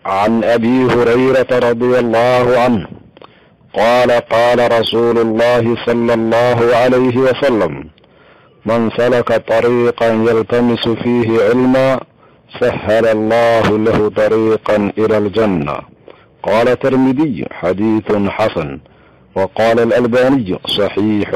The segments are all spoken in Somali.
عن ابي هريره رضي الله عنه قال قال رسول الله صلى الله عليه وسلم من سلك طريقا يلتمس فيه علما سهل الله له طريقا الى الجنه قال الترمذي حديث حسن وقال الالباني صحيح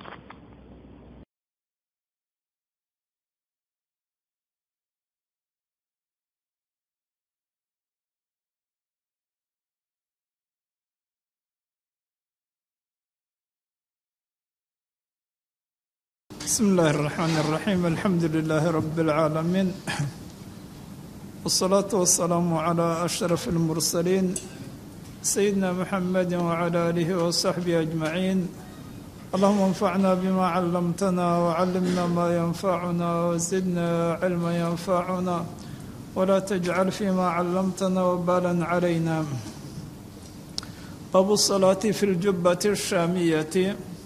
بسم الله الرحمن الرحيم الحمد لله رب العالمين والصلاة والسلام على أشرف المرسلين سيدنا محمد وعلى آله وصحبه أجمعين اللهم انفعنا بما علمتنا وعلمنا ما ينفعنا وزدنا علما ينفعنا ولا تجعل فيما علمتنا وبالا علينا باب الصلاة في الجبة الشامية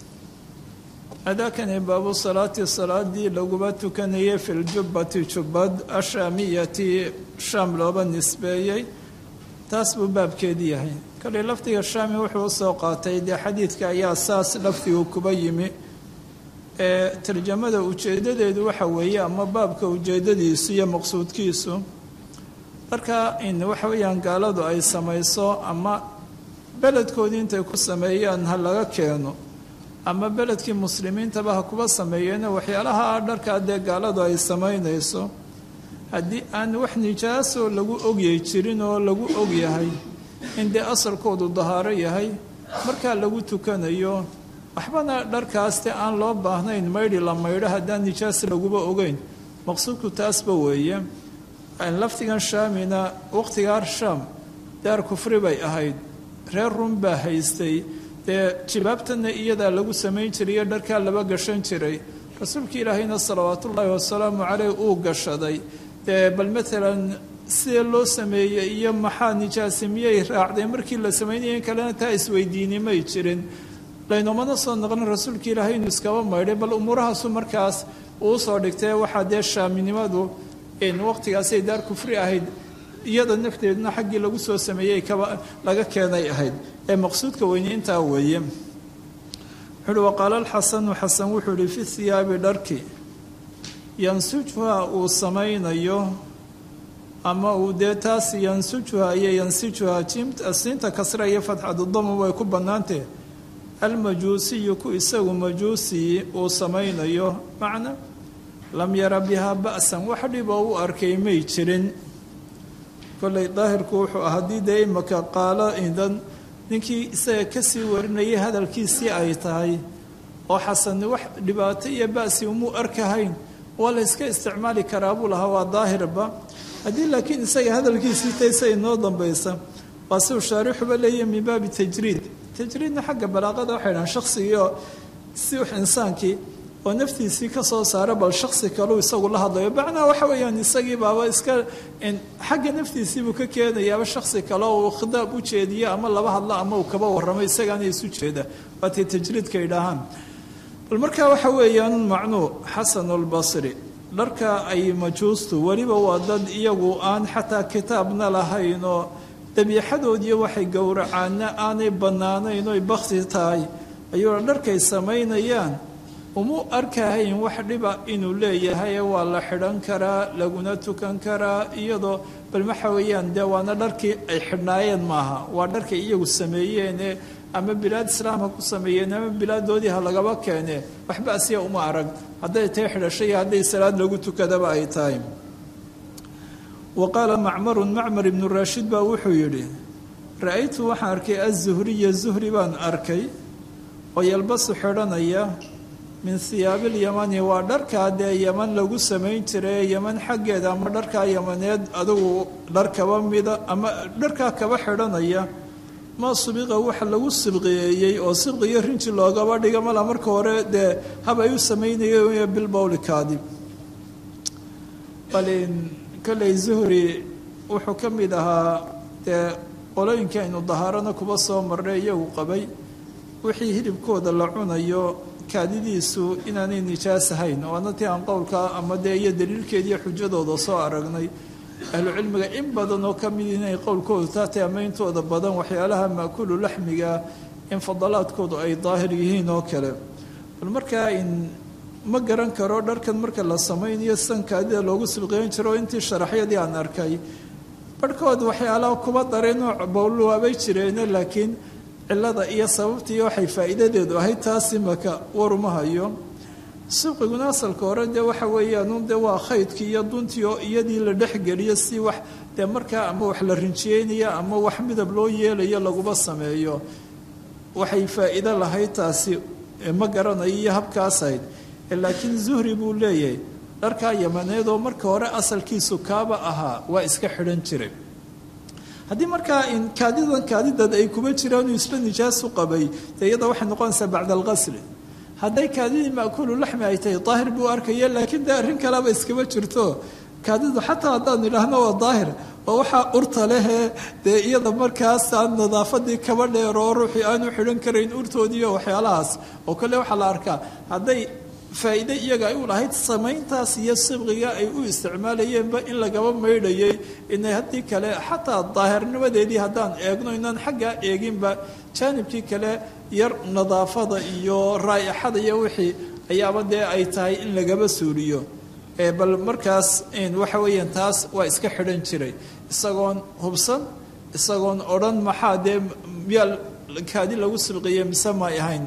adaakani baabu salaati salaadii laguba tukanayay fi ljubbati jubbad ashaamiyati shaam looba nisbeeyey taas buu baabkeedii yahay kale lafdiga shaami wuxuu usoo qaatay dee xadiidka ayaa saas lafdigu kuba yimi ee tarjamada ujeedadeedu waxa weeye ama baabka ujeedadiisu iyo maqsuudkiisu marka in waxa weeyaan gaaladu ay samayso ama beledkoodii intay ku sameeyaan ha laga keeno ama beledkii muslimiintaba ha kuba sameeyeena waxyaalaha dharkaa dee gaaladu ay samaynayso haddii aan wax nijaasoo lagu ogyay jirin oo lagu ogyahay in dee asalkoodu dahaaro yahay markaa lagu tukanayo waxbana dharkaaste aan loo baahnayn maydhi la maydho haddaan nijaas laguba ogeyn maqsuudku taasba weeye lafdigan shaamina waqtigaa shaam daar kufri bay ahayd reer rum baa haystay dee jibaabtana iyadaa lagu samayn jirayo dharkaa laba gashan jiray rasuulka ilaahayna salawaatullaahi wasalaamu caleyh uu gashaday dee bal maalan sidee loo sameeyey iyo maxaa nijaasi miyay raacday markii la samaynaya in kalena taa isweydiini may jirin laynomana soo noqon rasuulka ilaahay inuu iskaba maydhay bal umuurahaasu markaas uu soo dhigtay waxaa dee shaaminimadu waqtigaasay daar kufri ahayd iyada nafteeduna xaggii lagu soo sameeyey kaba laga keenay ahayd ee maqsuudka weyne intaa weeye wuxuuhi waqaala alxasanu xasan wuxuu ihi fi hiyaabi dharki yansujuha uu samaynayo ama uu dee taas yansujuha iyo yansijuha siinta kasra iyo fatxadudama way ku bannaantee almajuusiyu ku isagu majuusi uu samaynayo macna lam yara bihaa ba'san wax dhiboo u arkay may jirin kolley daahirku wuxuu ah haddii dee imaka qaalo idan ninkii isaga kasii warinayay hadalkiisii ay tahay oo xasanni wax dhibaato iyo ba'si umuu arkahayn waa la yska isticmaali karaa buu lahaa waa daahirba haddii laakiin isaga hadalkiisii taysa inoo dambaysa waa siuu shaarixuba leeyahy min baabi tajriid tajriidna xagga balaaqada waxay dhahaan shaksigii oo si insaankii oo naftiisii ka soo saara bal shaksi kaleu isagu la hadlayo macnaha waxa weeyaan isagii baaba iska xagga naftiisiibuu ka keenayaaba shaksi kale oo uu khidaab u jeediyo ama laba hadlo ama uu kaba warramo isagaana isu jeeda waatay tajriidka idhaahaan bal markaa waxa weeyaan macnuu xasanulbasri dharka ay majuustu weliba waa dad iyagu aan xataa kitaabna lahayn oo dabiixadoodiiyo waxay gowracaana aanay bannaanayn oy bakti tahay ayuuna dharkay samaynayaan umuu arkahayn wax dhiba inuu leeyahay waa la xidhan karaa laguna tukan karaa iyadoo bal waxa weeyaan dee waana dharkii ay xidhnaayeen maaha waa dharkay iyagu sameeyeene ama bilaad islaamha ku sameeyeen ama bilaadoodii ha lagaba keene waxba asiya uma arag hadday tahay xidhasho iyo hadday salaad lagu tukadaba ay tahay wa qaala macmarun macmar ibnu raashid baa wuxuu yidhi ra-aytu waxaan arkay azuhriya zuhri baan arkay oo yalbasu xidhanaya min hiyaabilyamani waa dharkaa dee yaman lagu samayn jiray yaman xaggeeda ama dharkaa yamaneed adugu dhar kaba mida ama dharkaa kaba xidhanaya maa subiqa waxa lagu sibqiyeeyey oo sibqiyo rinji loogaba dhiga mala marka hore dee hab ay u samaynayeen bilbowli kaadib balin kolley zuhri wuxuu ka mid ahaa dee qolooyinka aynu dahaarana kuba soo marnay iyagu qabay wixii hilibkooda la cunayo kaadidiisu inaanay nijaas ahayn waana tii aan qowlka ama dee iyo daliilkeediiyo xujadooda soo aragnay ahlucilmiga in badan oo ka mid inay qowlkoodu taatay ama intooda badan waxyaalaha maakulu laxmiga in fadalaadkoodu ay daahir yihiin oo kale bal markaa in ma garan karo dharkan marka la samaynayo sankaadida loogu silqeyn jiro intii sharaxyadii aan arkay barhkood waxyaalaha kuba daray nooc bowlwaabay jireene laakiin cilada iyo sababtii waxay faa'iidadeedu ahayd taas imaka waruma hayo sibqiguna asalka hore dee waxa weeyaan dee waa khaydkii iyo duntii oo iyadii la dhexgeliyo si wax dee markaa ama wax la rinjiyeynaya ama wax midab loo yeelayo laguba sameeyo waxay faa'iido lahayd taasi ma garanayo iyo habkaasayd laakiin zuhri buu leeyahay dharkaa yamaneed oo marka hore asalkiisu kaaba ahaa waa iska xidhan jiray haddii markaa kaadidan kaadidad ay kuma jiraan uu isla nijaasu qabay dee iyada waxay noqonaysaa bacda alqasli hadday kaadidii maakulu laxmi ay tahay daahir buu arkaya laakiin dee arrin kaleba iskama jirto kaadidu xataa haddaan idhaahno waa daahir oo waxaa urta lehee dee iyada markaas aan nadaafadii kaba dheer oo ruuxii aanu xidhan karayn urtoodiiyo waxyaalahaas oo kale waxaa la arkaa hadday faa'iide iyaga ay u lahayd samayntaas iyo sibqiga ay u isticmaalayeenba in lagaba maydhayay inay haddii kale xataa daahirnimadeedii haddaan eegno inaan xaggaa eeginba jaanibkii kale yar nadaafada iyo raa'ixada iyo wixii ayaaba dee ay tahay in lagaba suuliyo bal markaas waxa weeyaan taas waa iska xidhan jiray isagoon hubsan isagoon odhan maxaa dee miyaa kaadi lagu sibqiye mise may ahayn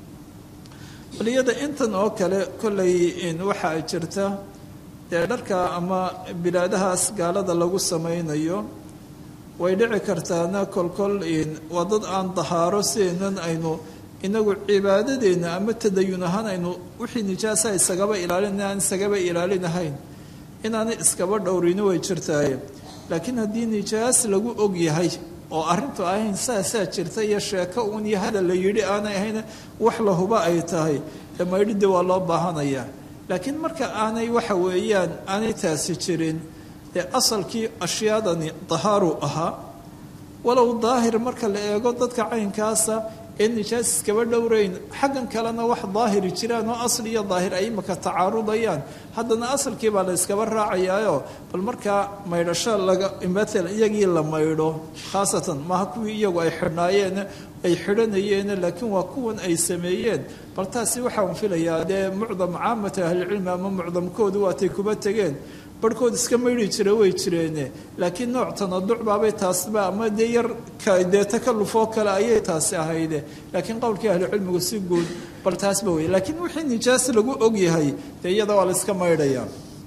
bal iyada intan oo kale kollay waxaa jirta dee dharka ama bilaadahaas gaalada lagu samaynayo way dhici kartaana kolkol waa dad aan dahaaro sideenan aynu inagu cibaadadeenna ama tadayun ahaan aynu wixii nijaasa isagaba ilaalin aan isagaba ilaalinahayn inaanay iskaba dhowrini way jirtaaye laakiin haddii nijaas lagu og yahay oo arrintu ahayn saasaa jirta iyo sheeko uun iyo hadal la yidhi aanay ahayn wax la huba ay tahay ee maydhidii waa loo baahanayaa laakiin marka aanay waxa weeyaan aanay taasi jirin dee asalkii ashyaadani dahaaru ahaa walow daahir marka la eego dadka caynkaasa ee nijaas iskaba dhowrayn xaggan kalena wax daahiri jiraan oo asli iyo daahir ay imaka tacaarudayaan haddana asalkii baa la yskaba raacayaayo bal markaa maydhasho laga matal iyagii la maydho khaasatan maaha kuwii iyagu ay xidhnaayeen ay xidhanayeen laakiin waa kuwan ay sameeyeen bal taasi waxaan filayaa dee mucdam caamata ahlicilmi ama mucdamkoodu waatay kuba tegeen barhkood iska maydhi jira way jireene laakiin nooc tanaduc baabay taasba ama dee yar dee takallufoo kale ayay taasi ahayde laakiin qowlkii ahlucilmigu si guud bal taasba wey laakiin wixii nijaas lagu og yahay dee iyada waa la iska maydhayaa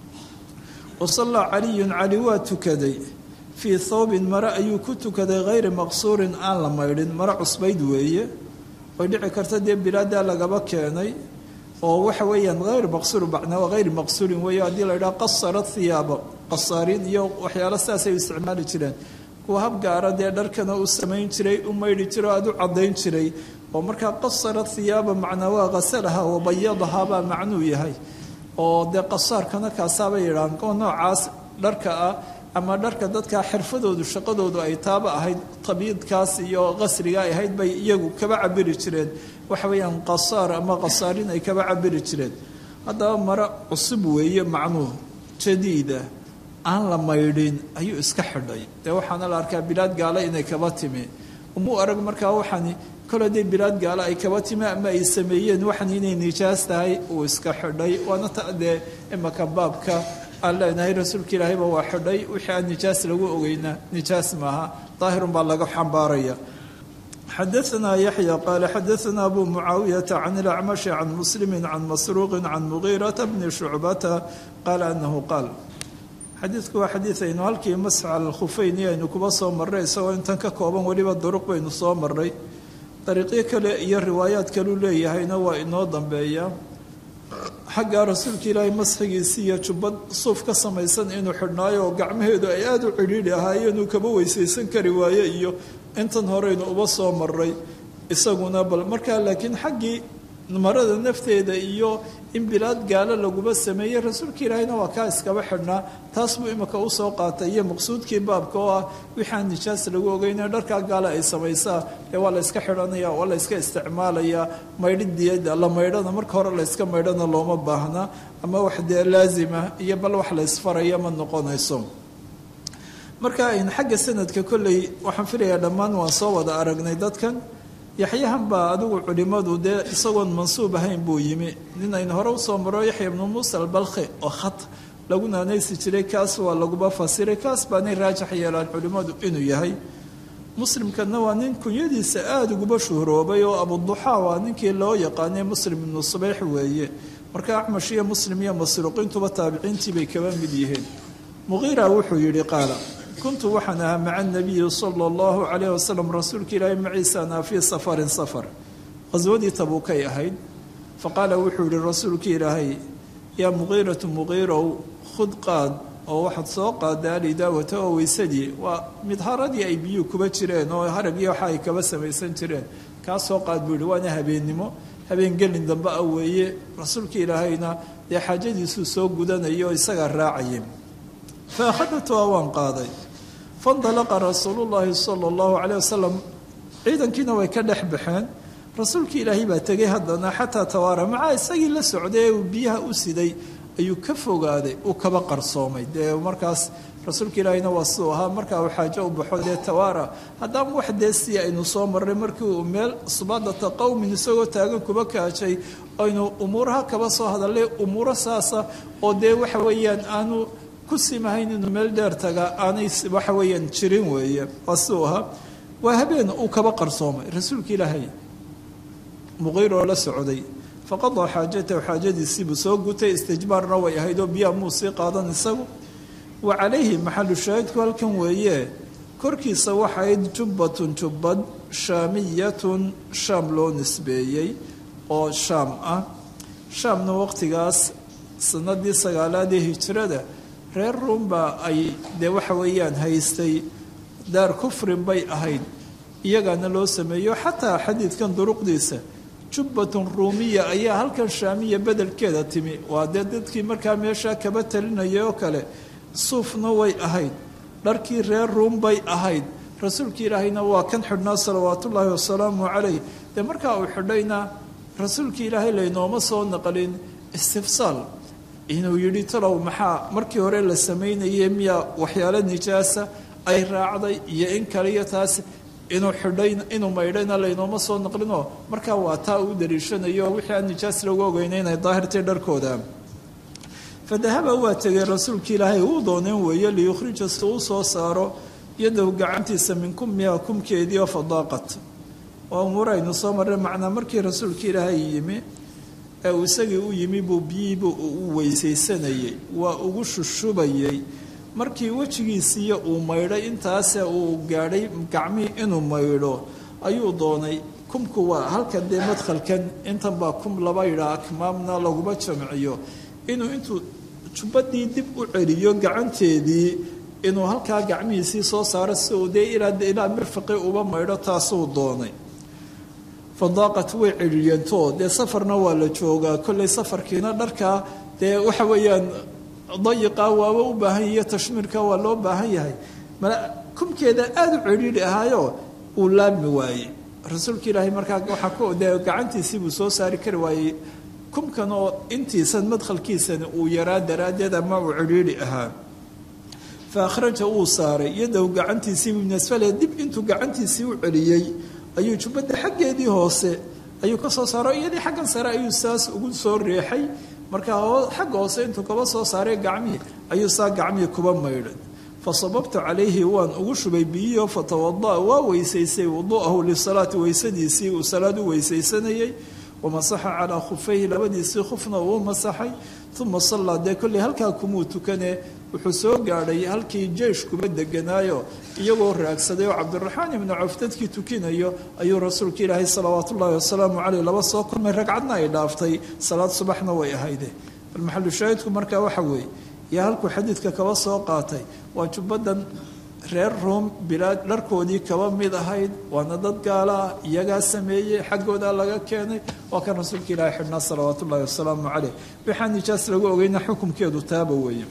wasallaa caliyun cali waa tukaday fii thawbin mare ayuu ku tukaday hayri maqsuurin aan la maydhin mare cusbayd weeye way dhici karta dee bilaadaa lagaba keenay oo waxa weeyaan hayr maqsuur bacnaa hayr maqsuurin weeye haddii la yidhaha qasara thiyaaba qasaariin iyo waxyaalo sidaasay u isticmaali jireen kuwa hab gaara dee dharkana u samayn jiray u maydhi jiro aada u caddayn jiray oo markaa qasara thiyaaba macnaa waa qasalaha wabayadaha baa macnuu yahay oo dee qasaarkana kaasaabay yidhahaan oo noocaas dharka ah ama dharka dadka xirfadoodu shaqadoodu ay taaba ahayd tabiidkaas iyo qasriga ay ahayd bay iyagu kaba cabiri jireen waxa weeyaan qasaar ama qasaarin ay kaba cabiri jireen haddaba mare cusub weeye macnuhu jadiida aan la maydhin ayuu iska xidhay dee waxaana la arkaa bilaad gaala inay kaba timi umuu arag markaa waxaani kole dee bilaad gaala ay kaba timi ama ay sameeyeen waxan inay nijaas tahay uu iska xidhay waana ta dee imaka baabka aan leenahay rasuulka ilaahayba waa xidhay wixii aan nijaas lagu ogeyna nijaas maaha daahirun baa laga xambaaraya xadaanaa yaxya qaala xadaanaa abu mucaawiyata can ilacmashi can muslimi can masruuqi can mugiirata bni shucbata qaala anahu qaal xadiidku waa xadiid aynu halkii masx cala alkhufeyni aynu kuba soo marray isagoo intan ka kooban weliba duruq baynu soo marray dariiqyo kale iyo riwaayaad kaleu leeyahayna waa inoo dambeeya xagga rasuulka ilaahay masxigiisii iyo jubbad suuf ka samaysan inuu xidhnaayo oo gacmaheedu ay aada u cidhiidhi ahaayeen uu kaba weysaysan kari waaye iyo intan horeynu uba soo maray isaguna bal markaa laakiin xaggii marada nafteeda iyo in bilaad gaalo laguma sameeyey rasuulka ilaahayna waa kaa iskaba xidhnaa taas buu imika usoo qaatay iyo maqsuudkii baabka oo ah wixaan nijaas lagu ogeyna dharkaa gaala ay samaysaa ee waa la yska xidhanaya waa la yska isticmaalayaa maydhidiyada la maydhana marka hore la yska maydhana looma baahna ama wax dee laazima iyo bal wax la ysfaraya ma noqonayso marka in xagga sanadka kolley waxaan filayaa dhammaan waan soo wada aragnay dadkan yaxyahan baa adigu culimadu dee isagoon mansuub ahayn buu yimi nin aynu hore usoo maro yaxya ibnu muusa albalkhi oo khat lagu naanaysi jiray kaas waa laguba fasiray kaas baanay raajax yeelaan culimmadu inuu yahay muslimkana waa nin kunyadiisa aada uguba shuhroobay oo abuduxaa waa ninkii loo yaqaanay muslim ibnu subayx weeye marka acmash iyo muslim iyo masruuqiintuba taabiciintii bay kaba mid yihiin muqiira wuxuu yidhi qaala kuntu waxaan ahaa maca nabiyi sala allahu calayh wasalam rasuulka ilaahi maciisaanaa fii safarin safar qaswadii tabuukay ahayd faqaala wuxuu yihi rasuulka ilaahay yaa muqiiratu muqiirow khud qaad oo waxaad soo qaadaa alidaawata oo weysadii waa midharadii ay biyuhu kuba jireen oo haragii waxa ay kaba samaysan jireen kaa soo qaad buu yihi waana habeennimo habeen gelin dambe ah weeye rasuulka ilaahayna dee xaajadiisuu soo gudanayo oo isagaa raacaya fa akhadatuha waan qaaday faindalaqa rasuulullaahi sala allahu caleyh wasalam ciidankiina way ka dhex baxeen rasuulkii ilaahay baa tegay haddana xataa tawaara macaa isagii la socday ee uu biyaha u siday ayuu ka fogaaday uu kaba qarsoomay dee markaas rasuulka ilaahayna waa siduu ahaa markaa uu xaajo u baxo dee tawaara haddaan wax dee si aynu soo marray markii uu meel subaadata qowmin isagoo taagan kuba kaajay aynu umuuraha kaba soo hadallay umuuro saasa oo dee waxa weeyaan aanu ku simahayn inuu meel dheer taga aanay waxa weeyaan jirin weeye waa siduu ahaa waa habeen uu kaba qarsoomay rasuulka ilaahay muqiir oo la socday faqadaa xaajatahu xaajadiisiibuu soo gutay istijbaarna way ahayd oo biyaha muu sii qaadan isagu wa calayhi maxalu shaahidku halkan weeye korkiisa waxayd jubbatun jubbad shaamiyatun shaam loo nisbeeyey oo shaam ah shaamna waqtigaas sanadii sagaalaadee hijrada reer ruumba ay dee waxa weeyaan haystay daar kufrin bay ahayd iyagaana loo sameeyo xataa xadiidkan duruqdiisa jubbatun ruumiya ayaa halkan shaamiya bedelkeeda timi waa dee dadkii markaa meeshaa kaba talinaya oo kale suufna way ahayd dharkii reer ruum bay ahayd rasuulka ilaahayna waa kan xidhnaa salawaatullaahi wasalaamu calayh dee markaa uu xidhayna rasuulka ilaahay laynooma soo naqlin istifsaal inuu yidhi talow maxaa markii hore la samaynayay miyaa waxyaalo nijaasa ay raacday iyo in kale iyo taas inuu xidhay inuu maydhayna laynooma soo naqlinoo markaa waa taa uu daliishanayo wixii aan nijaas lagu ogeyna inay daahirtay dharkooda fadahaba waa tegay rasuulka ilaahay uu dooneen weeye liyukhrija si uu soo saaro yadahu gacantiisa min kummiha kumkeedii oo fadaaqat waa umuuraynu soo marray macnaa markii rasuulka ilaahay yimi ee uu isagii u yimi buu biyihiibu u weysaysanayey waa ugu shushubayey markii wejigiisiiyo uu maydhay intaase uu gaadhay gacmihii inuu maydho ayuu doonay kumku waa halkan dee madkhalkan intan baa kum laba yidhaa akmaamna laguma jamciyo inuu intuu jubbadii dib u celiyo gacanteedii inuu halkaa gacmihiisii soo saaro si uu dee ilaa mirfaqi uba maydho taasuu doonay fadaaqat way celiyeento dee safarna waa la joogaa kolley safarkiina dharkaa dee waxa weeyaan dayiqa waaba u baahan yahiyo tashmiirka waa loo baahan yahay kumkeeda aada u celiili ahaayo uu laabmi waayey rasuulka ilaahay markaa waaa dee gacantiisii buu soo saari kari waayey kumkan oo intiisan madkhalkiisani uu yaraa daraaddeed ama uu celiili ahaa fa akhraja uu saaray yadahu gacantiisiibuu min asfale dib intuu gacantiisii u celiyey ayuu jubbadda xaggeedii hoose ayuu ka soo saaro iyadii xaggan sare ayuu saas ugu soo reexay markaa xagga hoose intuu kaba soo saaray gacmihii ayuu saa gacmihii kuba maydhay fa sababtu calayhi waan ugu shubay biyihiio fatawada'a waa weysaysay wudu'ahu lisalaati weysadiisii uu salaad u weysaysanayey wamasaxa calaa khufayhi labadiisii khufna uu masaxay uma sallaa dee kolley halkaa kumuu tukane wuxuu soo gaadhay halkii jeish kuba deganaayo iyagoo raagsaday oo cabdiraxmaan ibnu cawf dadkii tukinayo ayuu rasuulka ilaahay salawaat ullaahi wasalaamu caleyh laba soo kulmay ragcadna ay dhaaftay salaad subaxna way ahayde bal maxalu shaahidku markaa waxa weeye iyo halkuu xadiidka kaba soo qaatay waa jubbadan reer ruom bilaad dharkoodii kaba mid ahayd waana dad gaala ah iyagaa sameeyey xaggoodaa laga keenay waa kan rasuulka ilaahay xidhnaa salawaat ullaahi wasalaamu caleyh waxaa nijaas lagu ogeyna xukumkeedu taaba weeye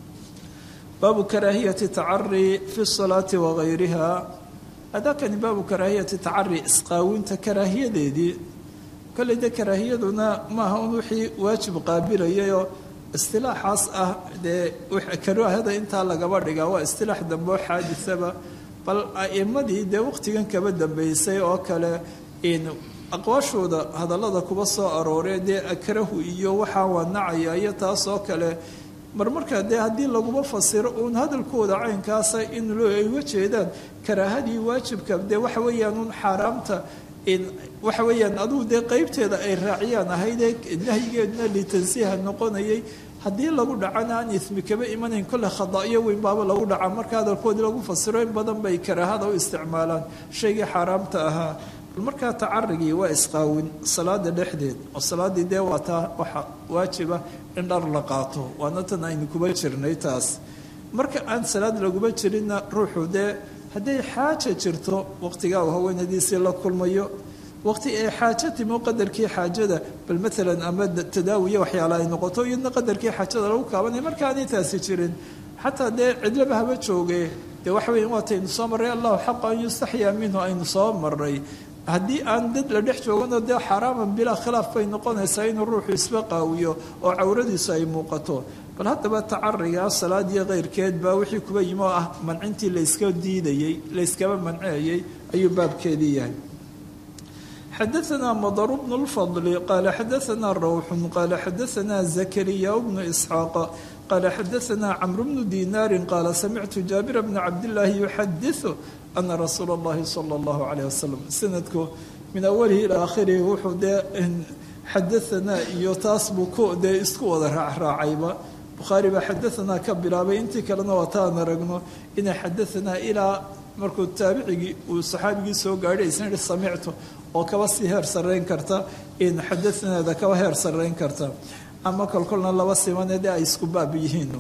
baabu karaahiyati tacari fi salaati wagayriha adakani baabu karaahiyati tacari isqaawinta karaahiyadeedii kolley de karaahiyaduna maaha un wixii waajib qaabilayayoo istilaaxaas ah dee karaahada intaa lagaba dhigaa waa istilaax dambe oo xaadisaba bal a'imadii dee waqtigan kaba dambeysay oo kale in aqwaashooda hadallada kuba soo arooree dee akrahu iyo waxaa waa nacaya iyo taas oo kale marmarkaa dee haddii laguma fasiro uun hadalkooda caynkaasa in loo ay uga jeedaan karaahadii waajibka dee waxa weeyaan uun xaaraamta waxa weeyaan adugu dee qeybteeda ay raaciyaan ahaydee nahyigeeduna litansiiha noqonayay haddii lagu dhacana aan ismi kaba imanayn kolle khadaa'iyo weyn baaba lagu dhaca marka hadalkoodii lagu fasiro in badan bay karaahada u isticmaalaan shaygii xaaraamta ahaa bal markaa tacarigii waa isqaawin salaada dhexdeed oo salaaddii dee waa taa waxa waajiba in dhar la qaato waana tan aynu kuba jirnay taas marka aan salaad laguma jirinna ruuxu dee hadday xaaja jirto waqtigaa uu haweenadiisii la kulmayo waqti ay xaajo timo qadarkii xaajada bal maalan ama tadaawiya waxyaala ay noqoto iyadna qadarkii xaajada lagu kaabanaya marka aanay taasi jirin xataa dee cidlaba haba jooge dee waxa weya waataynu soo marray allahu xaqa an yustaxyaa minhu aynu soo maray haddii aan dad la dhex joogano dee xaraaman bilaa khilaaf bay noqonaysaa inuu ruuxu isba qaawiyo oo cawradiisu ay muuqato bal haddaba tacariga salaad iyo keyrkeed baa wixii kuba yimi oo ah mancintii layska diidayey layskaba manceeyey ayuu baabkeedii yahay xadaثna mdr bn اlfضl qala xadaثna rawxu qala xadaثna zakariya bnu isxaaq qala xadaثna cmr bnu dinaari qala samictu jaabir bna cabdالlahi yuxadiثu ana rasuula اllahi salى اllahu عalيه wasalam sanadku min awalihi ilى akhirihi wuxuu dee xadaanaa iyo taas buu ku dee isku wada raacraacayba bukhaari baa xadaanaa ka bilaabay intii kalena waa taan aragno inay xadaanaa ilaa markuu taabicigii uu saxaabigii soo gaadhay isna yihi samictu oo kaba sii heer sarrayn karta in xadaanaada kaba heer sarrayn karta ama kolkolna laba simane dee ay isku baab yihiin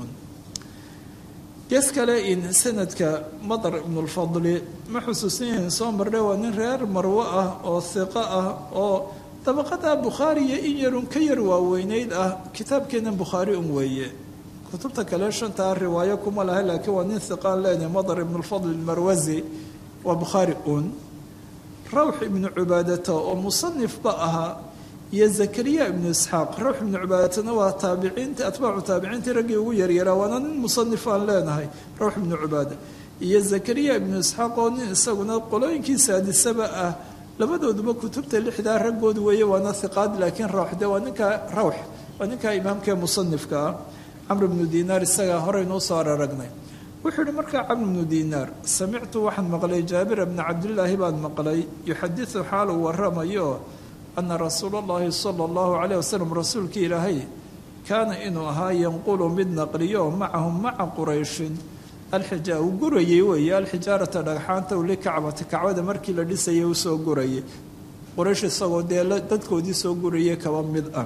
gees kale in sanadka madar ibnulfadli ma xusuusan yahin soo marre waa nin reer marwo ah oo hiqo ah oo dabaqada bukhaariya in yarun ka yar waaweyneyd ah kitaabkeennan bukhaari un weeye kutubta kale shantaa riwaayo kuma laha laakiin waa nin hiqaan leenahay madar ibnulfadli marwazi waa bukhaari un rawx ibnu cubaadata oo musanifba ahaa iyo zakariya ibnu isxaaq rawx ibnu cubaadatana waa taabiciinta atbaacu taabiciintii raggii ugu yaryaraa waana nin musanif aan leenahay rawx ibnu cubaada iyo zakariya ibnu isxaaq oo nin isaguna qolooyinkii saadisaba ah labadooduba kutubta lixdaa raggood weeye waana hiqaad laakiin rawx de waa ninkaa rawx waa ninkaa imaamkaee musanifka ah camr ibnu dinaar isagaa horeynuu soo araragnay wuxuu yihi markaa camr ibnu dinaar samictu waxaan maqlay jaabira bna cabdillaahi baan maqlay yuxadisu xaal uu waramayo ana rasuula allahi sala allahu calayh wasalam rasuulkii ilaahay kaana inuu ahaa yanqulu mid naqliyo macahum maca qurayshin alxija uu gurayey weeye alxijaarata dhagxaanta u likacbati kacbada markii la dhisayay u soo gurayay quraysh isagoo dee dadkoodii soo gurayay kaba mid ah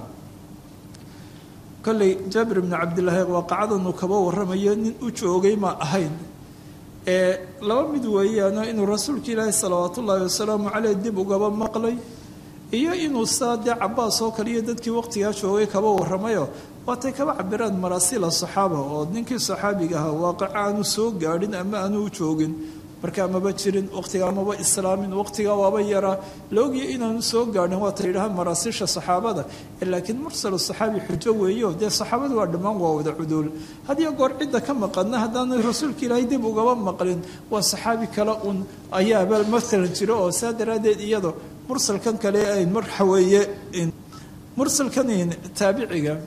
kolley jaabir ibnu cabdillaahi waaqacadanuu kaba warramayo nin u joogay ma ahayn ee laba mid weeyaano inuu rasuulka ilaahi salawaat ullaahi wasalaamu caleyh dib ugaba maqlay iyo inuu saa dee cabaas oo kale iyo dadkii waqtigaa joogay kaba warramayo waatay kaba cabiraan maraasiila saxaaba oo ninkii saxaabiga ahaa waaqica aanu soo gaadhin ama aanu u joogin markaa maba jirin waqtigaa maba islaamin waqtigaa waaba yaraa la ogya inaanu soo gaadhin waata yidhahaan maraasiisha saxaabada laakiin mursalu saxaabi xujo weeyo dee saxaabada waa dhammaan waa wada cuduul hadiyo goor cidda ka maqana haddaanu rasuulka ilaahay dib ugaba maqlin waa saxaabi kale un ayaaba matalan jiro oo saa daraaddeed iyado mursalkan kale ay marxa weeye mursalkan taabiciga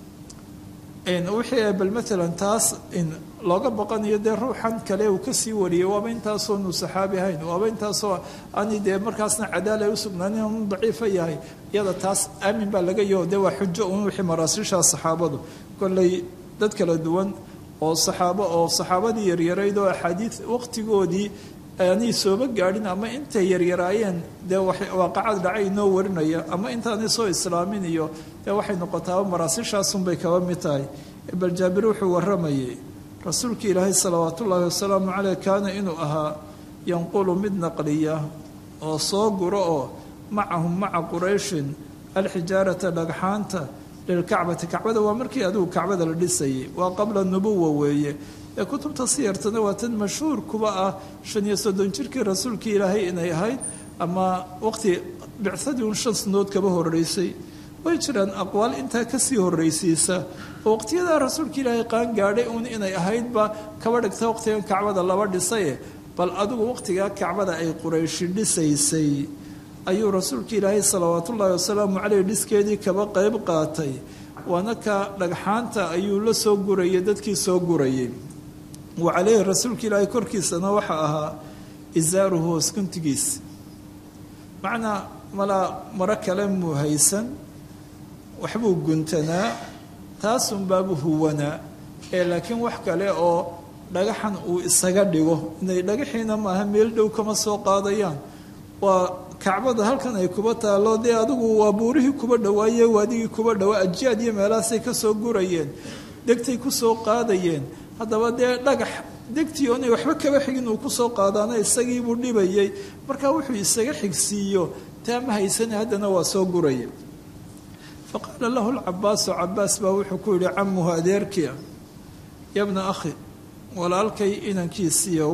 wixii bal maalan taas looga baqanayo dee ruuxan kale uu kasii wariyay waaba intaasoo nu saxaabi ahayn waaba intaasoo ani dee markaasna cadaala ay usugnaanin anu daciifa yahay iyada taas aamin baa laga yaho dee waa xujo un wixii maraasiisha saxaabadu kolley dad kala duwan oo saxaabo oo saxaabadii yaryarayd oo axaadiid waqtigoodii aanay sooba gaadhin ama intay yaryaraayeen dee waaqacad dhacay inoo warinaya ama intaanay soo islaamin iyo dee waxay noqotaaba maraasiishaasunbay kaba mid tahay bal jaabir wuxuu warramayay rasuulka ilaahay salawaat ullaahi wasalaamu caleyh kaana inuu ahaa yanqulu mid naqliya oo soo guro oo macahum maca qurayshin alxijaarata dhagxaanta lilkacbati kacbada waa markii adigu kacbada la dhisayay waa qabla nubuwa weeye ee kutubta siyartana waa tan mashhuur kuba ah shan iyo soddon jirkii rasuulkii ilaahay inay ahayd ama waqti bicadii un shan sanood kaba horeysay way jiraan aqwaal intaa kasii horreysiisa oo waqtiyadaa rasuulka ilaahay qaan gaadhay uun inay ahaydba kaba dhigta waqtigan kacbada laba dhisaye bal adigu waqtigaa kacbada ay qurayshi dhisaysay ayuu rasuulka ilaahay salawaatullaahi wasalaamu caleyh dhiskeedii kaba qeyb qaatay waana ka dhagxaanta ayuu la soo gurayay dadkii soo gurayay wa caleyhi rasuulka ilaahay korkiisana waxa ahaa isaaruhu hooskuntigiis macnaa malaa maro kale muu haysan waxbuu guntanaa taasunbaabuu huwanaa ee laakiin wax kale oo dhagaxan uu isaga dhigo inay dhagaxiina maaha meel dhow kama soo qaadayaan waa kacbada halkan ay kuba taalo dee adigu waa buurihii kuba dhawaaye waadigii kuba dhawaa ajiyaad iyo meelahaasay ka soo gurayeen degtay ku soo qaadayeen haddaba dee dhagax degtii oonay waxba kaba xigin uu kusoo qaadaana isagiibuu dhibayay markaa wuxuu isaga xigsiiyo taa ma haysane haddana waa soo guraya fa qaala lahu lcabaasu cabaas baa wuxuu ku yihi camuhu adeerkia yabna akhi walaalkay inankiisiiyow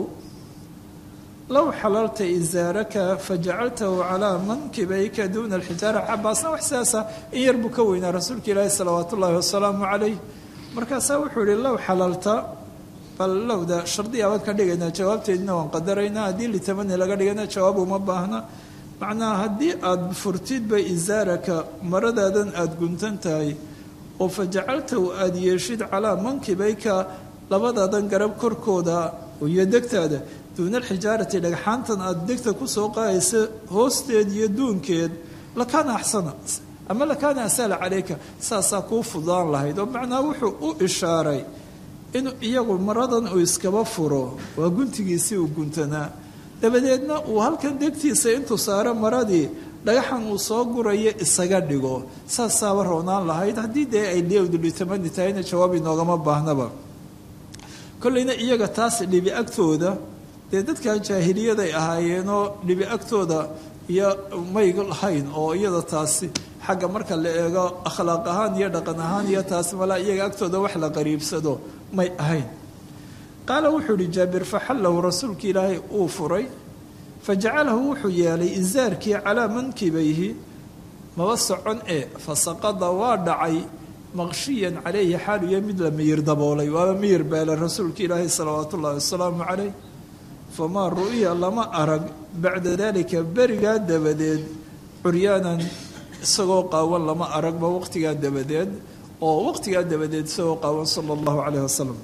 low xalalta isaaraka fajacaltahu calaa mankibayka duuna alxijaara cabaasna wax sidaasa in yar buu ka weynaa rasuulka ilaahi salawaat ullaahi wasalaamu calayh markaasaa wuxuu yihi low xalalta bal lowda shardiya baan ka dhigaynaa jawaabteedina waan qadaraynaa haddii litamani laga dhigana jawaab uma baahna macnaha haddii aada furtidba isaaraka maradaadan aada guntan tahay oo fajacaltahu aada yeeshid calaa mankibayka labadaadan garab korkooda iyo degtaada duuna alxijaarati dhagxaantan aada degta kusoo qaadaysa hoosteed iyo duunkeed lakaana axsana ama lakaana asala calayka saasaa kuu fudaan lahayd oo macnaha wuxuu u ishaaray inuu iyagu maradan uu iskaba furo waa guntigiisii uu guntanaa dabadeedna uu halkan degtiisa intuu saaro maradii dhagaxan uu soo gurayo isaga dhigo saasaaba roonaan lahayd haddii dee ay litamani tahayna jawaab inoogama baahnaba kolleyna iyaga taas dhibi agtooda dee dadkan jaahiliyaday ahaayeenoo dhibi agtooda iyo may lahayn oo iyada taasi xagga marka la eego akhlaaq ahaan iyo dhaqan ahaan iyo taasi malaa iyaga agtooda wax la qariibsado may ahayn qaala wuxuu ihi jaabir faxallahu rasuulka ilaahay uu furay fajacalahu wuxuu yeelay isaarkii calaa mankibayhi maba socon ee fasaqada waa dhacay maqshiyan calayhi xaaluyo mid la miyir daboolay waaba miyir beela rasuulka ilaahay salawaatu ullahi wasalaamu calayh famaa ru'ya lama arag bacda dalika berigaa dabadeed curyaanan isagoo qaawan lama aragba waqtigaa dabadeed oo waqtigaa dabadeed isagoo qaawan sala allahu calayh wasalam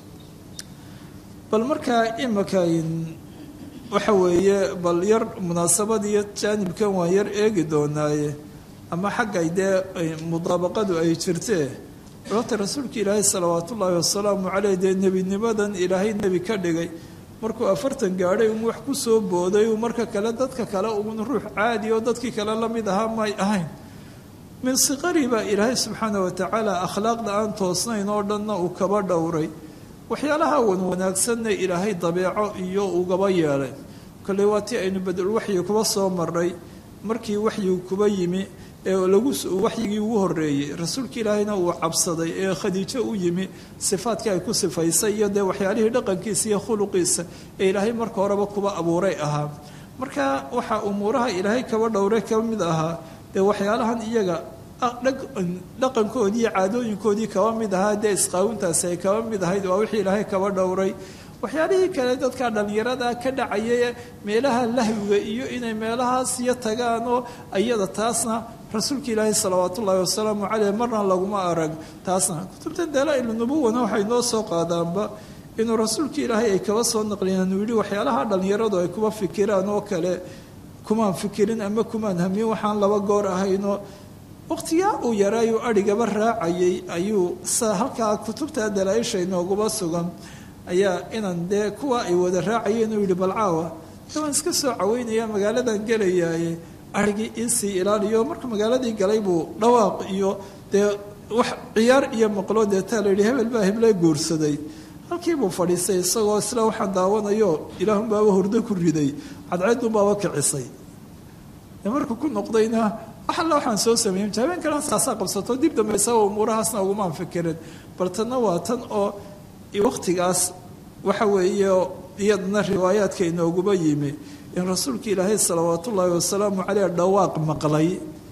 bal markaa imaka waxa weeye bal yar munaasabadiiyo jaanibkan waan yar eegi doonaaye ama xaggay dee mudaabaqadu ay jirtee horta rasuulka ilaahay salawaat ullaahi wasalaamu caleyh dee nebinimadan ilaahay nebi ka dhigay markuu afartan gaadhay un wax ku soo booday uu marka kale dadka kale uun ruux caadi oo dadkii kale la mid ahaa may ahayn min siqari baa ilaahay subxaana wa tacaala akhlaaqda aan toosnayn oo dhanna uu kaba dhowray waxyaalaha wan wanaagsanna ilaahay dabeeco iyo ugaba yeelay kolley waa tii aynu badulwaxyi kuba soo marnay markii waxyigu kuba yimi ee lagu waxyigii ugu horeeyey rasuulka ilaahayna uu cabsaday ee khadiijo u yimi sifaadkii ay ku sifaysay iyo dee waxyaalihii dhaqankiisa iyo khuluqiisa ee ilaahay marka horeba kuba abuuray ahaa marka waxaa umuuraha ilaahay kaba dhowray ka mid ahaa dee waxyaalahan iyaga dhaqankoodii iyo caadooyinkoodii kaba mid ahaa dee isqaawintaasi ay kaba mid ahayd waa wixii ilaahay kaba dhowray waxyaalihii kale dadka dhallinyarada ka dhacaya meelaha lahwiga iyo inay meelahaas iyo tagaan oo iyada taasna rasuulka ilaahay salawaat ullaahi wasalaamu caleyh marna laguma arag taasna kutubta dalaa-il nubuwana waxay noo soo qaadaanba inuu rasuulka ilaahay ay kaba soo naqliyeen uu yihi waxyaalaha dhallinyaradu ay kuba fikiraan oo kale kumaan fikirin ama kumaan hamiyin waxaan laba goor ahayno waqtigaa uu yaraayuu adhigaba raacayay ayuu sa halkaa kutubta dalaa-isha inooguba sugan ayaa inan dee kuwa ay wada raacayeen uu yihi balcaawa de waan iska soo caweynaya magaaladan gelayaaye arigii iisii ilaaliyo marka magaaladii galay buu dhawaaq iyo dee wax ciyaar iyo maqlo deetaa la yidhi hebel baa heble guursaday halkiibuu fadhiistay isagoo isla waxaan daawanayo ilaahunbaaba hurdo ku riday cadceedunbaaba kicisay markuu ku noqdayna wax alla waxaan soo sameeyey habeen kalena saasaa qabsato dib dambe isaga umuurahaasna ugumaan fikirin bal tanna waa tan oo waqtigaas waxa weeye iyadana riwaayaadka inooguba yimi in rasuulka ilaahay salawaat ullaahi wasalaamu caleyh dhawaaq maqlay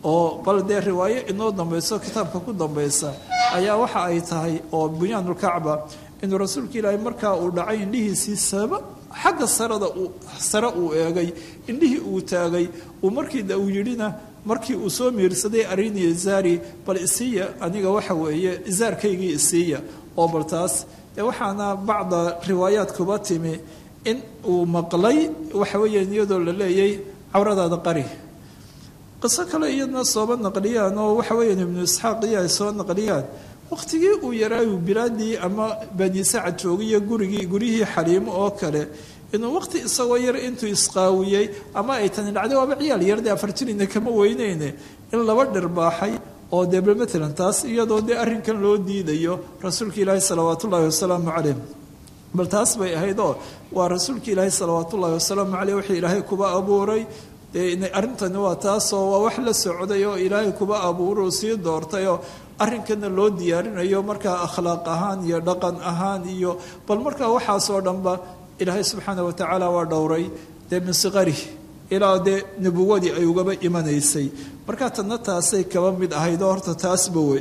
oo bal dee riwaayo inoo dambayso kitaabka ku dambaysa ayaa waxa ay tahay oo bunyaanulkacba inuu rasuulka ilaahay markaa uu dhacay indhihiisii saba xagga sarada uu sare uu eegay indhihii uu taagay uu markiida uu yidhina markii uu soo miirsaday arini izaari bal isiiya aniga waxa weeye izaarkaygii isiiya oo bal taas dee waxaana bacda riwaayaad kuba timi in uu maqlay waxa weeyaan iyadoo la leeyay cawradaada qari qiso kale iyadna sooba naqliyaan oo waxa weeyaan ibnu isxaaq iyo ay soo naqliyaan waqtigii uu yaraayu bilaadii ama bani sacad joogiyo gurigii guryihii xaliimo oo kale inuu waqti isagoo yar intuu isqaawiyey ama ay tani dhacday waaba ciyaal yardee afarjirina kama weyneyne in laba dhirbaaxay oo dee bal matalan taas iyadoo dee arrinkan loo diidayo rasuulka ilaahi salawaat ullaahi wasalaamu caleyh bal taas bay ahayd oo waa rasuulka ilaahi salawaat ullaahi wasalaamu caleyh wixii ilaahay kuba abuuray dee arrintani waa taasoo waa wax la socday oo ilaahay kuba abuuruu sii doortayoo arrinkana loo diyaarinayo markaa akhlaaq ahaan iyo dhaqan ahaan iyo bal markaa waxaasoo dhanba ilaahay subxaana watacaala waa dhowray dee min siqari ilaa dee nubuwadii ay ugaba imanaysay markaa tadna taasay kaba mid ahayd oo horta taasba wey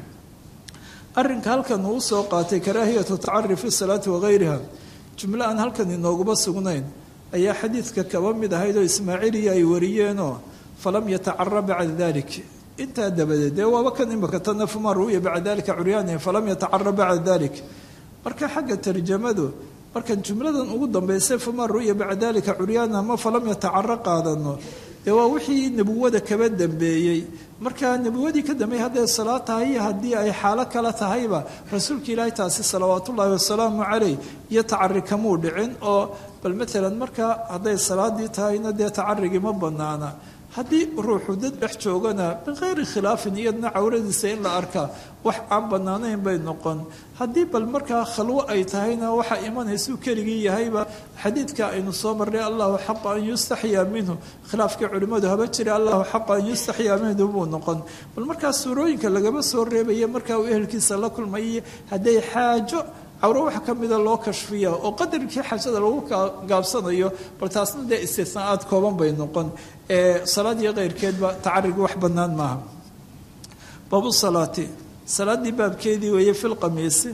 arrinka halkan uu soo qaatay karaahiyatu tacari fi salaati wagayriha jumlo aan halkan inooguma sugnayn ayaa xadiidka kaba mid ahayd oo ismaaciiliya ay wariyeenoo falam yatacara bacda dalik intaa dabadeed dee waaba kan imika tana fuma ru'ya bacda dalika curyaani falam yatacara bacda dalik marka xagga tarjamadu markan jumladan ugu dambaysay fuma ru'ya bacda dalika curyaana ama falam yatacaro qaadano dee waa wixii nebuwada kaba dambeeyey marka nebuwadii ka dambeeyey hadday salaad tahay iyo haddii ay xaalo kale tahayba rasuulka ilaahi taasi salawaatullaahi wasalaamu caleyh iyo tacari kamuu dhicin oo bal matalan marka hadday salaadii tahayna dee tacarigii ma banaana haddii ruuxu dad dhex joogana min kayri khilaafin iyadna cawradiisa in la arkaa wax aan bannaanayn bay noqon haddii bal markaa khalwo ay tahayna waxaa imanaysuu keligii yahayba xadiidka aynu soo marnay allahu xaqa an yustaxyaa minhu khilaafkii culimmadu haba jira allahu xaqa an yustaxyaa minhu buu noqon bal markaa suurooyinka lagama soo reebaya markaa uu ehelkiisa la kulmayay hadday xaajo cawro wax ka mida loo kashfiya oo qadarkii xajada lagu gaabsanayo bal taasna dee istisnaaad kooban bay noqon ee salaad iyo keyrkeedba tacarigi wax bannaan maaha baabu salaati salaaddii baabkeedii weeye fil qamiisi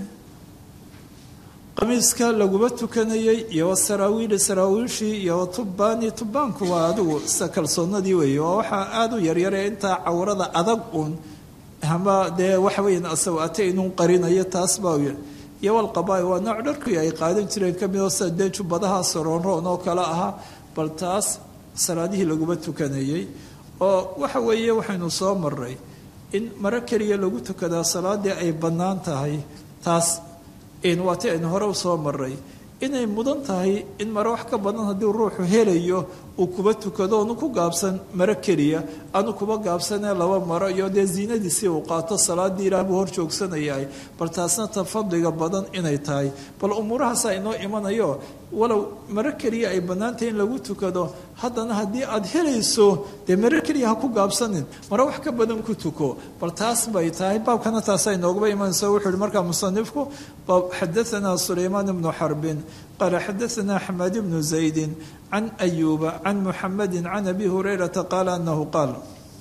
qamiiska laguma tukanayay iyo wasaraawiili saraawiishii iyo watubbaani tubbaanku waa adigu sida kalsoonadii weeye waa waxaa aada u yaryare intaa cawrada adag uun ama dee waxa weeyaan asawaate inuu qarinayo taas baa iyo walqabaa waa nooc dharkii ay qaadan jireen ka midoo sida dee jubbadaha soroonroon oo kale ahaa bal taas salaadihii laguma tukanayey oo waxa weeye waxaynu soo maray in maro keliya lagu tukadaa salaadii ay bannaan tahay taas waati aynu hore usoo maray inay mudan tahay in mare wax ka badan haddii ruuxu helayo uu kuba tukado onu ku gaabsan maro keliya aanu kuba gaabsanee laba maro iyo dee ziinadiisii uu qaato salaadii ilaah buu hor joogsanayahay bal taasna ta fadliga badan inay tahay bal umuurahaasaa inoo imanayo walow maro keliya ay bannaantahay in lagu tukado haddana haddii aada helayso dee maro keliya ha ku gaabsanin maro wax ka badan ku tuko bal taas bay tahay baabkana taasaa inooguba imanayso wuxuu yihi markaa musanifku xadaanaa sulaymaan ibnu xarbin qaala xadaanaa xamaad ibnu zaydin can ayuuba can muxamedi can abi hurayrata qaala anahu qaal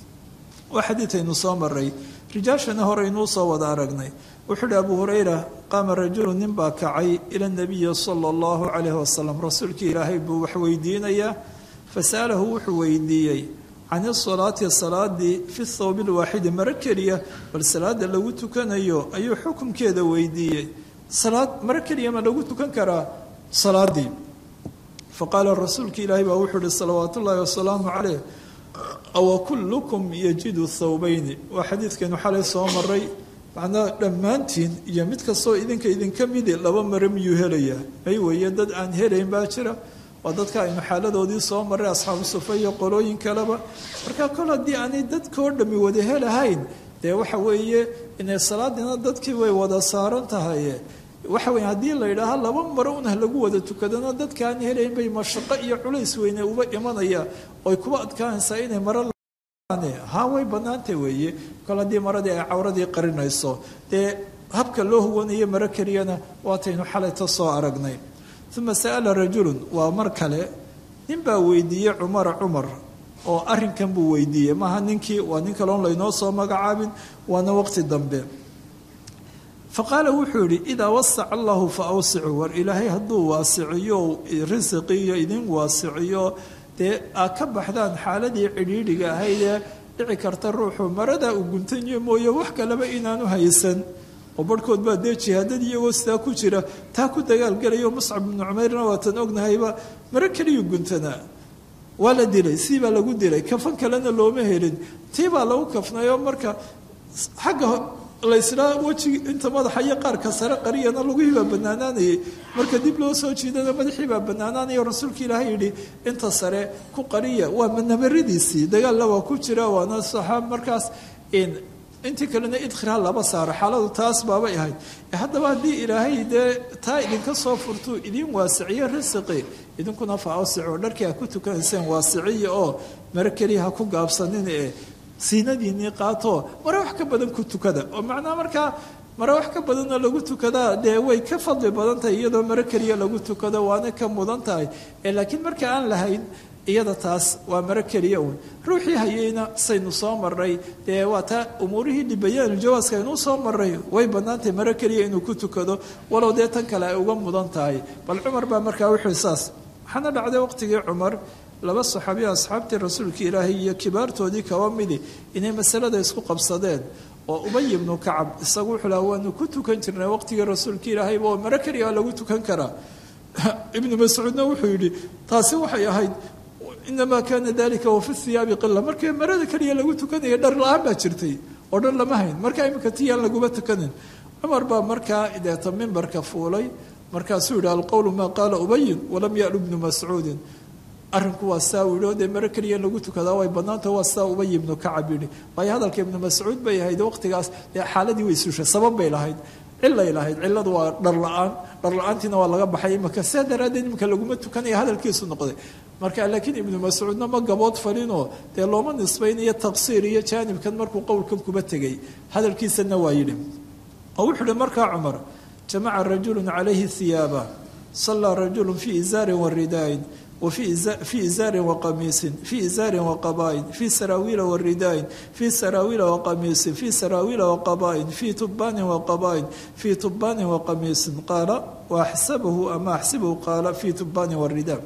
waa xadiidaynu soo maray rijaashana horeynuu soo wada aragnay wuxuu uhi abu hurayra qaama rajulu nin baa kacay ila nabiyi sala allahu calayhi wasalam rasuulkii ilaahay buu wax weydiinayaa fasa'alahu wuxuu weydiiyey can isalaati salaadii fi thawbi lwaaxidi maro keliya bal salaada lagu tukanayo ayuu xukumkeeda weydiiyey salaad maro keliya ma lagu tukan karaa salaadii faqaala rasuulka ilaahay baa wuxuu uhi salawaat ullaahi wasalaamu caleyh awa kullukum yajidu thawbayni waa xadiidkeenu xalay soo maray macnaa dhammaantiin iyo mid kastoo idinka idinka midi laba mare miyuu helayaa may weeye dad aan helayn baa jira waa dadka aynu xaaladoodii soo maray asxaabu sufa iyo qolooyin kaleba marka kol haddii aanay dadkoo dhammi wada helahayn dee waxa weeye inay salaadiina dadkii way wada saaran tahay waxa weye haddii la yidhaaha laba maro un ha lagu wada tukadana dadka aan helayn bay mashaqo iyo culays weyne uba imanaya oy kuba adkaanaysaa inay maro ha way bannaantay weeye kol haddii maradii ay cawradii qarinayso dee habka loo huwanayo maro keliyana waataynu xalayta soo aragnay uma sa'ala rajulun waa mar kale nin baa weydiiyey cumara cumar oo arrinkan buu weydiiyey maaha ninkii waa nin kaloon laynoo soo magacaabin waana waqti dambe fa qaala wuxuu yidhi idaa wasaca allahu fa awsicuu war ilaahay hadduu waasiciyo risiqiyo idin waasiciyo dee aad ka baxdaan xaaladii cidhiidhiga ahaydee dhici karta ruuxu maradaa uu guntanyo mooye wax kaleba inaanu haysan oo barhkood baa dee jihaadad iyagoo sidaa ku jira taa ku dagaalgelayo muscab ibnu cumayrna waatan ognahayba maro keliyuu guntanaa waa la dilay sii baa lagu dilay kafan kalena looma helin tii baa lagu kafnayoo marka xagga laysdhaa wejigi inta madaxa iyo qaarka sare qariyana laguhiibaa banaanaanayay marka dib loo soo jiidana madaxiibaa banaanaanaya rasuulka ilaahay yidhi inta sare ku qariya waa nabaradiisii dagaalna waa ku jira waana saxaab markaas intii kalena idkhirha laba saaro xaaladu taas baabay ahayd haddaba haddii ilaahay dee taa idinka soo furtuu idiin waasiciyo risiqi idinkuna fa awsico dharkii ha ku tukanayseen waasiciya oo maro keliya ha ku gaabsanin ee siinadiinii qaatoo mare wax ka badan ku tukada oo macnaha markaa mare wax ka badanoo lagu tukadaa dee way ka fadli badan tahay iyadoo maro keliya lagu tukado waana ka mudan tahay laakiin marka aan lahayn iyada taas waa maro keliya uun ruuxii hayeyna saynu soo maray dee waa taa umuurihii dhibayaan jawaaska aynuu soo maray way bannaantahay maro keliya inuu ku tukado walow dee tan kale ay uga mudan tahay bal cumar baa markaa wuxuu saas waxaana dhacday waqtigii cumar laba saxaabiya asxaabtii rasuulka ilaahay iyo kibaartoodii kaba midi inay masalada isku qabsadeen oo ubay ibnu kacab isagu wuxuu laha waanu ku tukan jirnay waqtigii rasuulka ilaahayba oo maro keliya lagu tukan karaa ibnu mascuudna wuxuu yidhi taasi waxay ahayd inamaa kaana dalika wafi hiyaabi qila markii marada keliya lagu tukanaya dhar la-aan baa jirtay oo dhan lama hayn markaa imika tiyaan laguma tukanin cumar baa markaa deeta mimbarka fuulay markaasuu yidhi alqowlu maa qaala ubayin walam yalu bnu mascuudin arrinku waa saa u yidhi oo dee maro keliya lagu tukadaa way bannaanta waa saa ubay ibnu kacab yidhi waayo hadalka ibnu mascuud bay ahayd waqtigaas dee xaaladii way sushay sabab bay lahayd cilay lahayd ciladu waa dhar la-aan dhar la-aantiina waa laga baxay imika sidaa daraaddeed imika laguma tukanaya hadalkiisu noqday marka laakiin ibnu mascuudna ma gabood falinoo dee looma nisbaynayo taqsiir iyo jaanibkan markuu qowlkan kuba tegay hadalkiisana waa yidhi oo wuxuu uhi markaa cumar jamaca rajulu calayhi hiyaaba sallaa rajulu fii izaarin waridaayin وفي إزار وقميص في إزار وقبائن في سراويل ورداء في سراويل وقميص في سراويل وقبائن في تبان وقبائن في تبان وقميص قال وأحسبه أما أحسبه قال في تبان والرداء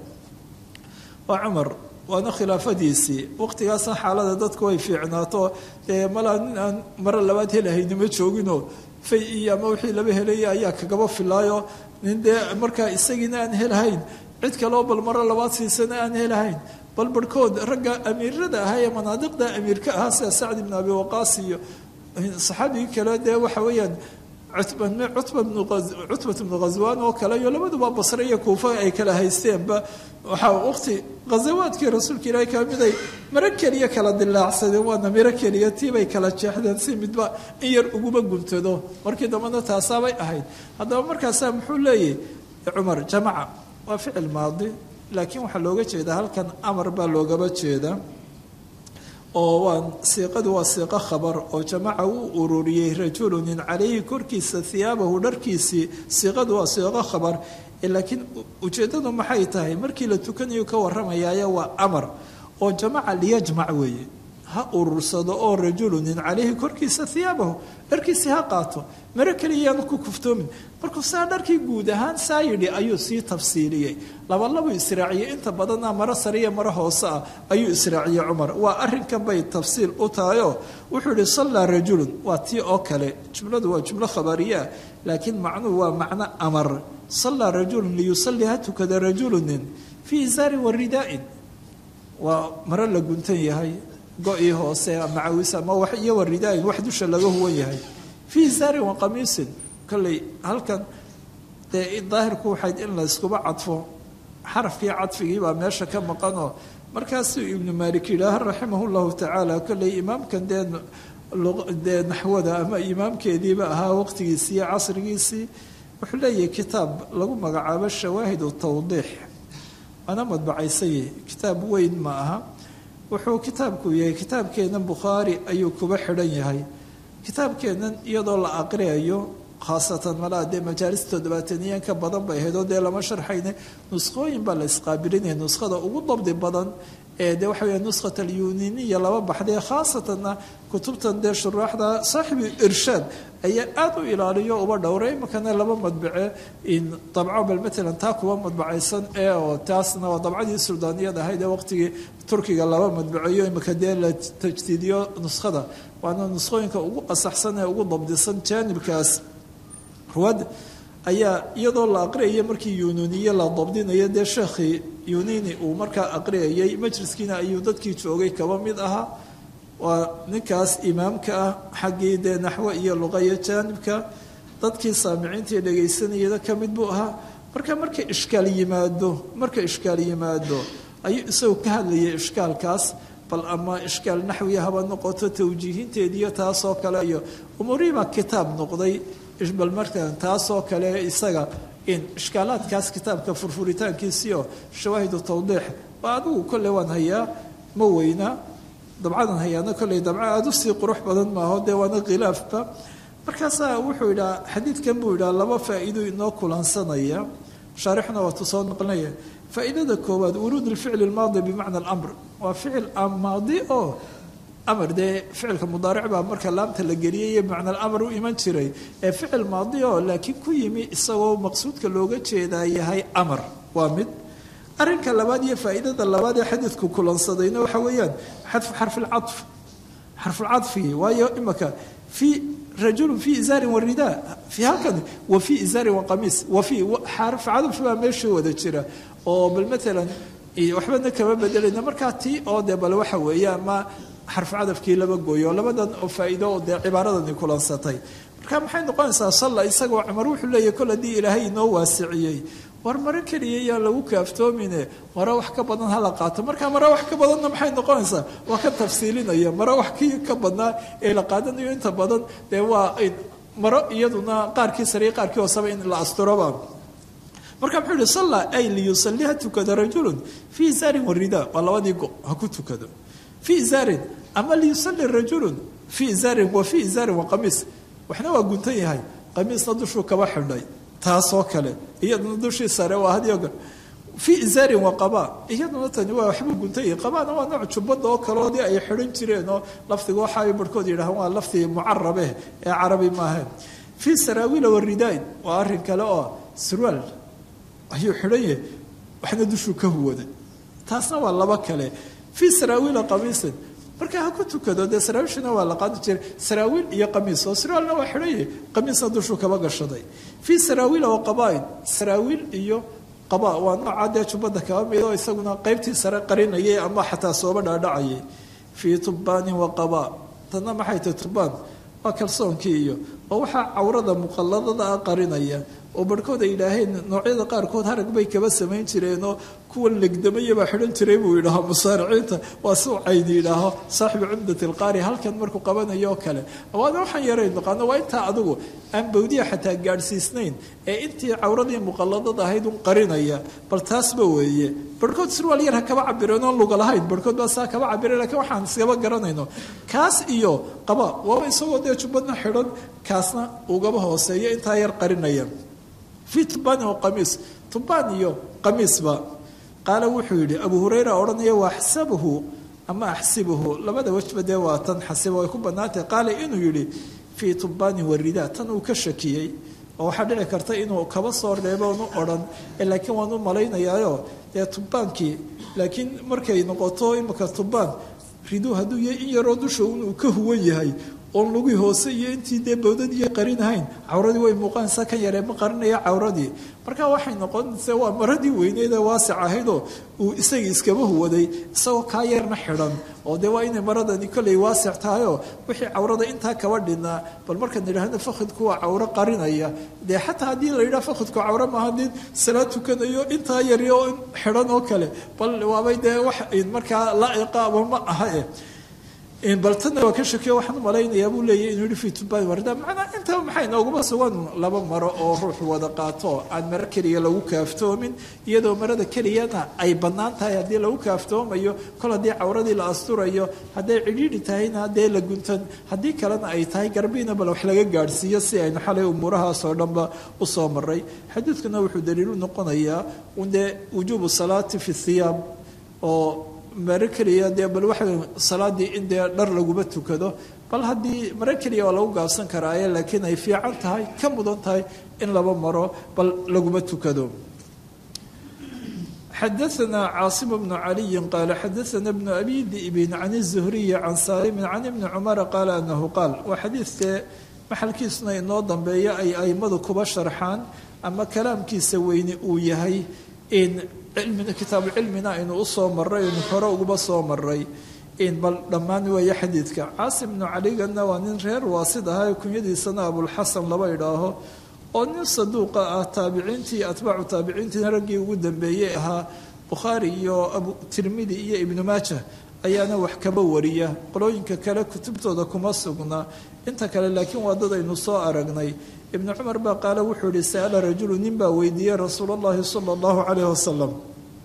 وعمر waana khilaafadiisii waqtigaasna xaalada dadku way fiicnaato dee malaa nin aan maro labaad helahaynima jooginoo fay iyo ama wixii laba helaya ayaa kagaba filaayo nin dee markaa isagiina aan helahayn cid kaloo bal maro labaad siisana aan helahayn bal barhkood ragga amiirada ahaa ee manaadiqda amiirka ahaa sida sacd ibn abi waqaas iyo saxaabigii kale dee waxa weeyaan cutbat ibnu ghaswaan oo kale iyo labaduba basre iyo kuufa ay kala haysteenba waxaa waqti ghazawaadkii rasuulka ilaahay ka miday maro keliya kala dilaacsadeen waana miro keliya tiibay kala jeexdeen si midba in yar uguba guntado markii dambena taasaabay ahayd haddaba markaasaa muxuu leeyahy cumar jamaca waa ficil maadi laakiin waxaa looga jeedaa halkan amar baa loogaba jeedaa oo waa siiqadu waa siiqo khabar oo jamaca uu ururiyey rajulunin calayhi korkiisa hiyaabahu dharkiisii siiqadu waa siiqo khabar laakiin ujeeddadu maxay tahay markii la tukanayo ka warramayaayo waa amar oo jamaca liyajmac weeye ha urursado oo rajulunin calayhi korkiisa hiyaabahu dharkiisii ha qaato maro keliyayaanu ku kuftoomin markuu saa dharkii guud ahaan saa yidhi ayuu sii tafsiiliyey labalabuu israaciyey inta badanna maro sariya maro hoose ah ayuu israaciyey cumar waa arrinkan bay tafsiil u tahayoo wuxuu yihi sallaa rajulun waa tii oo kale jumladu waa jumlo khabariyaa laakiin macnuhu waa macno amar sallaa rajulun liyusallii ha tukada rajulunin fii isaarin wa ridaa'in waa maro la guntan yahay go-ii hoose macawis ama wax iyo waridaayin wax dusha laga huwan yahay fii isaarin wa qamiisin kolley halkan dee daahirku waxayd in la yskuba cadfo xarafkii cadfigii baa meesha ka maqanoo markaasuu ibnu maalik yidhaaha raximah llahu tacaala kolley imaamkan dee dee naxwada ama imaamkeediiba ahaa waqtigiisii iyo casrigiisii wuxuu leeyahay kitaab lagu magacaabo shawaahid tawdiix waana madbacaysay kitaab weyn ma aha wuxuu kitaabku yahay kitaabkeennan bukhaari ayuu kuba xidhan yahay kitaabkeennan iyadoo la aqriyayo khaasatan malaa dee majaalis toddobaataniyan ka badan bay ahayd oo dee lama sharxayne nuskhooyin baa la isqaabilinaya nuskhada ugu dabdi badan de waxa weya nuskat alyuniniya laba baxday khaasatanna kutubtan dee shuraaxda saaxibu irshaad ayaa aada u ilaaliyo uba dhowray imakana laba madbace dabco bal matalan taa kuwa madbacaysan ee oo taasna waa dabcadii suldaaniyad ahayd ee waqtigii turkiga laba madbaceeyo imaka dee la tajdiidiyo nuskhada waana nuskhooyinka ugu asaxsan ee ugu dabdisan jaanibkaas ruwaad ayaa iyadoo la aqriyaya markii yununiye la dabdinayo dee sheekhii yunini uu markaa aqriyayay majliskiina ayuu dadkii joogay kaba mid ahaa waa ninkaas imaamka ah xaggii dee naxwo iyo luqaiyo jaanibka dadkii saamiciintii dhegaysanayada ka mid buu ahaa marka marka ishkaal yimaado marka ishkaal yimaado ayuu isagu ka hadlayay ishkaalkaas bal ama ishkaal naxwiya haba noqoto tawjiihinteediiyo taasoo kale iyo umuurihii baa kitaab noqday bal markan taasoo kale isaga in ishkaalaadkaas kitaabka furfuritaankiisiio shawaahidu tawdiix waa adigu kolley waan hayaa ma weyna dabcadan hayaana kolley dabco aada u sii qurux badan maaho dee waana khilaafba markaasaa wuxuu yidhaha xadiidkan buu yidhaha laba faa'iido inoo kulansanaya shaarixna waatu soo noqonaya faa'iidada koowaad wuruud alficli almaadi bimacna alamr waa ficil maadi oo amar dee ficilka mudaaric baa marka laamta la geliyay iyo macna alamar u iman jiray ee ficil maadi oo laakiin ku yimi isagoo maqsuudka looga jeedaa yahay amar waa mid arrinka labaad iyo faa'iidada labaad ee xadiidku kulansadayna waxa weeyaan xadfu xarfilcadf xarfulcadfigi waayo imaka fii rajulun fii izaarin warida fii halkan wa fii izaarin waqamiis wa fii xarf cadf baa meesha wada jira oo bal matalan waxbana kama bedelayna markaa tii oo dee bal waxa weeye ama xarfu cadafkii laba gooyo labadan oo faa'iido oo dee cibaaradani kulansatay marka maxay noqonaysaa salla isagoo cumar wuxuu leeyahy kol haddii ilaahay inoo waasiciyey war maro keliya yaan lagu kaaftoomine maro wax ka badan hala qaato marka maro wax ka badanna maxay noqonaysaa waa ka tafsiilinaya maro wax kii ka badnaa ee la qaadanayo inta badan dee waa maro iyaduna qaarkii sariya qaarkii hooseba in la asturoba marka muxuu yihi salla ay liyusalli ha tukado rajulun fii izaarin warida waa labadii go ha ku tukado fii izaarin ama liyusalli rajulun fii izaarin wa fii izaarin wa qamiis waxna waa guntan yahay qamiisna dushuu kaba xidhay taasoo kale iyaduna dushii sare waa hadyoga fii izaarin wa qaba iyaduna tani waa waxbuu guntan yahay qabaana waa nooc jubbada oo kaloodii ay xidhan jireen oo lafdiga waxa ay barhkood yidhahaan waa lafdi mucarabe ee carabi maahayn fii saraawiila waridaain waa arrin kale oo surwaal ayuu xidhan yahay waxna dushuu ka huwaday taasna waa laba kale fii saraawiila qamiisin marka ha ku tukado dee saraawiishana waa la qaadi jiray saraawiil iyo qamiis oo sarwaalna waa xidhan yahay qamiisna dushuu kaba gashaday fii saraawiila wa qabaain saraawiil iyo qaba waa noocaa dee jubbada kaba mid oo isaguna qaybtii sare qarinayay ama xataa sooba dhaadhacayay fii tubbaanin wa qaba tanna maxay tahay tubbaan waa kalsoonkii iyo oo waxaa cawrada muqalladada ah qarinaya oo barhkood ay yidhaaheen noocyada qaarkood harag bay kaba samayn jireenoo kuwa legdamayabaa xidhan jiray buu yidhaaho musaariciinta waa si u caydi yidhaaho saaxibu cumdat alqaari halkan markuu qabanayo oo kale waana waxaan yarayn naqaano waa intaa adigu aan bawdiya xataa gaadhsiisnayn ee intii cawradii muqalladada ahayd un qarinaya bal taasba weeye barhkood surwaal yar ha kaba cabireen oon luga lahayn barhkood baa saa kaba cabireen lakiin waxaan iskaba garanayno kaas iyo qaba waaba isagoo dee jubbadna xidhan kaasna ugaba hooseeyo intaa yar qarinaya fii tubbaanin wa qamiis tubbaan iyo qamiisba qaala wuxuu yidhi abu hurayra odhanaya waa axsabuhu ama axsibuhu labada wejba dee waa tan xasiba way ku bannaantahay qaala inuu yidhi fii tubbaanin warida tan uu ka shakiyey oo waxaa dhici karta inuu kaba soo reeboonu odhan laakiin waan u malaynayaayo dee tubbaankii laakiin markay noqoto imika tubbaan riduu hadduu yahay in yaroo dusha inuu ka huwan yahay oon lugii hoose iyo intii dee bawdadii qarinahayn cawradii way muuqanaysaa kan yaree ma qarinaya cawradii marka waxay noqonaysa waa maradii weyneed ee waasic ahaydoo uu isagii iskaba huwaday isagoo kaa yarna xidhan oo dee waa inay maradani kolley waasic tahayoo wixii cawrada intaa kaba dhinaa bal markaan idhaahno fakhidku waa cawro qarinaya dee xataa haddii la yidhaha fakhidku cawro maaha nin salaad tukanayo intaa yari oo xidhan oo kale bal waabay dee wax markaa laa'iqa ama ma aha eh bal tanna waa ka shakiyo waxaan u malaynayaa buu leeyahy inuu yihi fi tubbaan warda macnaa intaba maxay nooguma sugan laba maro oo ruuxu wada qaato aan maro keliya lagu kaaftoomin iyadoo marada keliyana ay bannaan tahay haddii lagu kaaftoomayo kol haddii cawradii la asturayo hadday cidhiidhi tahayna haddee la guntan haddii kalena ay tahay garbiina bal wax laga gaadhsiiyo si aynu xalay umuurahaasoo dhanba usoo maray xadiidkuna wuxuu daliilu noqonayaa dee wujuubu salaati fi thiyaab oo mare keliya dee bal waxa salaadii in dee dhar laguma tukado bal haddii mare keliya waa lagu gaabsan karaaye laakiin ay fiican tahay ka mudan tahay in laba maro bal laguma tukado xadaثna caasim bnu caliyi qaala xadaثna bnu abi di'bin can الzuhriyi can saalimin can ibni cumara qaala anahu qaal waa xadiidkee maxalkiisuna inoo dambeeya ay aimadu kuba sharxaan ama kalaamkiisa weyne uu yahay in kitaabu cilmina aynu usoo maray aynu hore uguba soo maray in bal dhammaan weeye xadiidka caasim bnu caligana waa nin reer waasid ahaa kunyadiisana abulxasan laba idhaaho oo nin saduuqa ah taabiciintii atbaacu taabiciintii raggii ugu dambeeyey ahaa bukhaari iyo abu tirmidi iyo ibnu maaja ayaana wax kaba wariya qolooyinka kale kutubtooda kuma sugna inta kale laakiin waa dad aynu soo aragnay ibnu cumar baa qaale wuxuu yihi sa'ala rajulu nin baa weydiiyey rasuul allahi sala allahu calayh wasalam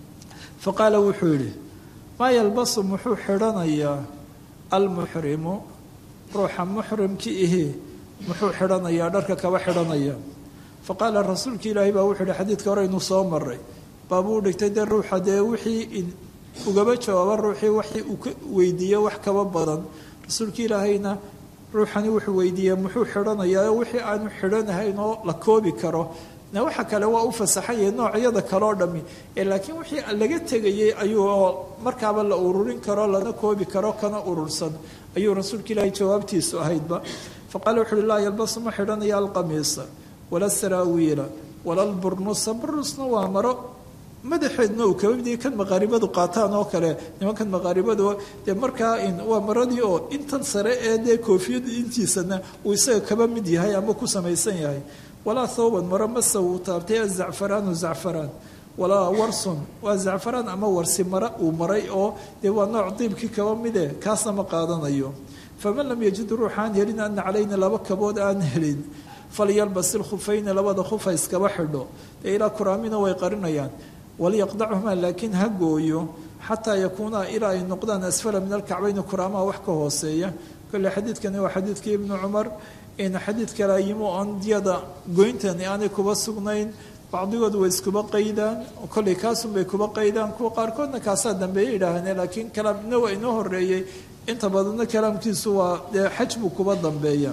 fa qaala wuxuu yidhi maa yalbasu muxuu xidhanayaa almuxrimu ruuxa muxrimki ihi muxuu xidhanayaa dharka kaba xidhanaya fa qaala rasuulki ilaahi baa wuxuu yihi xadiidka hore inuu soo maray baabuu dhigtay dee ruuxa dee wixii ugaba jawaaba ruuxii waxii uu ka weydiiye wax kaba badan rasuulka ilaahayna ruuxani wuxuu weydiiyey muxuu xidhanayaa wixii aanu xidhanahayn oo la koobi karo na waxa kale waa u fasaxanyah noocyada kaleo dhami ee laakiin wixii laga tegayey ayuu markaaba la ururin karo lana koobi karo kana urursan ayuu rasuulka ilaahay jawaabtiisu ahaydba fa qaala wuxu uhi laa yalbasu ma xidhanaya alqamiisa wala saraawiila wala alburnusa burnusna waa maro madaxeedna uu kaba midiya kan maqaaribadu qaataan oo kale nimankan maqaaribadu dee markaa waa maradii oo intan sare ee dee koofiyada intiisana uu isaga kaba mid yahay ama ku samaysan yahay walaa thawban maro mase uu taabtay azacfaraanu zacfaraan walaa warsun waa zacfaraan ama warsi mare uu maray oo dee waa nooc diibkii kaba mide kaasna ma qaadanayo faman lam yajid ruuxaan helin ana calayna laba kabood aan helin falyalbas ilkhufayni labada khufa iskaba xidho dee ilaa kuraamina way qarinayaan walyaqdachumaa laakiin ha gooyo xataa yakuunaa ilaa ay noqdaan asfala min alkacbayni kuraamaha wax ka hooseeya kole xadiidkani waa xadiidkii ibnu cumar in xadiid kale ayimo on diyada goyntani aanay kuba sugnayn bacdigood way iskuba qaydaan kolley kaasunbay kuba qaydaan kuwa qaarkoodna kaasaa dambeeye idhaahane laakiin kalaamna waa inoo horeeyey inta badanna kalaamkiisu waa dee xaj buu kuba dambeeya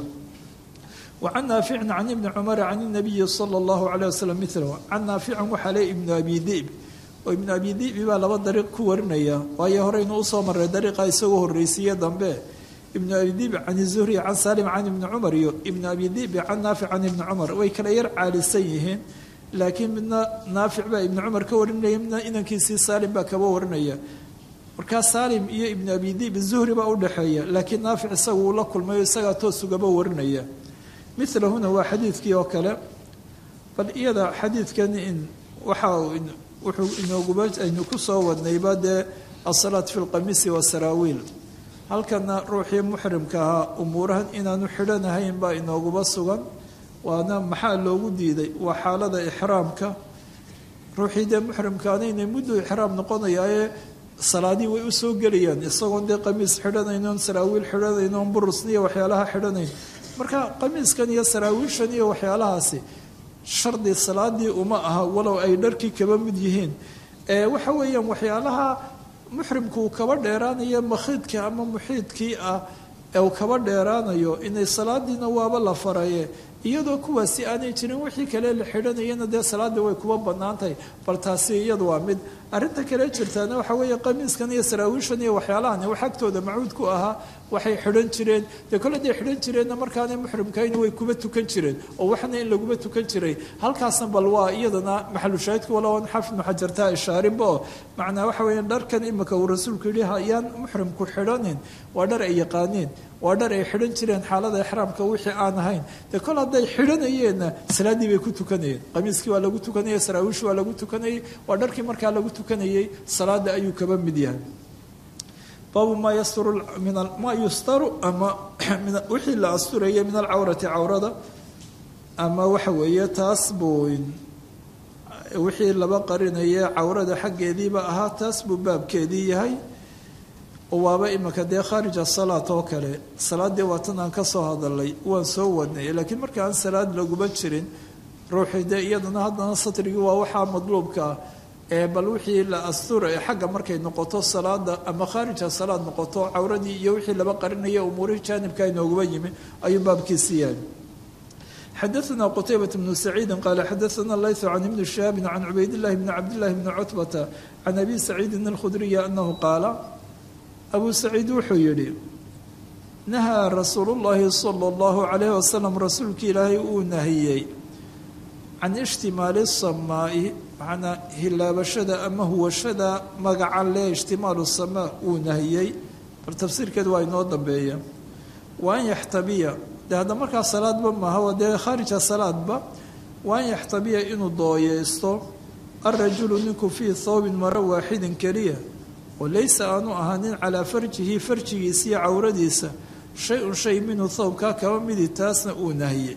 وعن نافع عن ابن عمر عن النبي صلى الله عليه وسلم مثله عن نافع وحلي ابن أبي ذئب وابن أبي ذئب baa laba dariiq ku warinaya waayo horeynu usoo maray dariiqa isagoo horreysiiye dambe ibn abi dib can الزهري can salim can ibni cumar iyo ibn abi dib can naafic can ibni cumar way kala yar caalisan yihiin laakiin midna naafic baa ibni cumar ka warinaya midna inankiisii salim baa kaba warinaya markaa salim iyo ibn abi dib zuhri baa udhexeeya laakiin naafic isaga uu la kulmayo isagaa toos ugaba warinaya milahuna waa xadiidkii oo kale bal iyada xadiidkan in waxa wuxuu inooguba aynu ku soo wadnayba dee asalaat fi lqamiisi wasaraawiil halkana ruuxii muxrimka ahaa umuurahan inaanu xidhanahayn baa inooguba sugan waana maxaa loogu diiday waa xaalada ixraamka ruuxii dee muxrimkaana inay muddo ixraam noqonayaaye salaadii way usoo gelayaan isagoon dee qamiis xidhanaynoon saraawiil xidhanaynoon burusniyo waxyaalaha xidhanayn marka qamiiskan iyo saraawiishan iyo waxyaalahaasi shardi salaadii uma aha walow ay dharkii kaba mid yihiin waxa weeyaan waxyaalaha muxrimku uu kaba dheeraanayo makhiidka ama muxiidkii ah ee uu kaba dheeraanayo inay salaadiina waaba la faraye iyadoo kuwaasi aanay jirin wixii kale la xidhanayana dee salaadii way kuba bannaan tahay bal taasi iyadu waa mid arrinta kale jirtaana waxa weeye qamiiskan iyo saraawiishan iyo waxyaalahan wax agtooda macuud ku ahaa waxay xidhan jireen dee kole day xidhan jireenna markaanay muxrimkayna way kuba tukan jireen oo waxna in laguba tukan jiray halkaasna bal waa iyadana maxalushaahidku walowan xafid muxajartaa ishaarinba oo macnaa waxa weeye dharkan imika uu rasuulku yidhi hayaan muxrimku xidhanin waa dhar ay yaqaaneen waa dhar ay xidhan jireen xaalada ixraamka wixii aan ahayn dee kol hadday xidhanayeenna salaaddii bay ku tukanayeen qamiiskii waa lagu tukanayay saraawiishii waa lagu tukanayay waa dharkii markaa lagu tukanayay salaada ayuu kaba mid yahay baabu maa yasturu min maa yustaru ama wixii la asturaya min alcawrati cawrada ama waxa weeye taas buu wixii laba qarinaya cawrada xaggeediiba ahaa taas buu baabkeedii yahay waaba imika dee khaarij asalaat oo kale salaaddii waatan aan ka soo hadalay waan soo wadnay laakiin marka aan salaad laguba jirin ruuxii dee iyadana haddana satrigii waa waxaa madluubka ah ee bal wixii la astura ee xagga markay noqoto salaada ama khaarija salaad noqoto cawradii iyo wixii laba qarinaya umuurihii jaanibka inooguba yimi ayuu baabkiisi yahay xadaثna qtaybaة بن سacيidi qala xadaثna layث can ibni شhihaabi can cubayd الlahi bni cabdالlahi bni cutbata can abi saciidi الkhudriyi anahu qaala abu saciid wuxuu yihi nahaa rasuul الlahi salى الlahu عalayh wasalam rasuulki ilaahay uu nahiyey can ishtimaali الsamaa'i macnaa hilaabashada ama huwashada magaca le ishtimaalu samaa uu nahiyey bal tafsiirkeed waa inoo dambeeya wa an yaxtabiya de hadda markaa salaadba maaha dee khaarija salaadba wa an yaxtabiya inuu dooyeysto alrajulu ninku fii thawbin maro waaxidin keliya oo laysa aanu ahaanin calaa farjihi farjigiisa iyo cawradiisa shay-un shay minhu thawbkaa kaba midi taasna uu nahiyey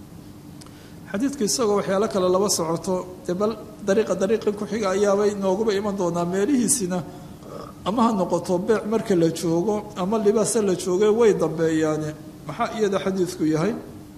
xadiidku isagoo waxyaalo kale laba socoto dee bal dariiqa dariiqi ku-xiga ayaabay nooguba iman doonaa meelihiisina ama ha noqoto beec marka la joogo ama libaasa la jooge way dambeeyaane maxaa iyada xadiidku yahay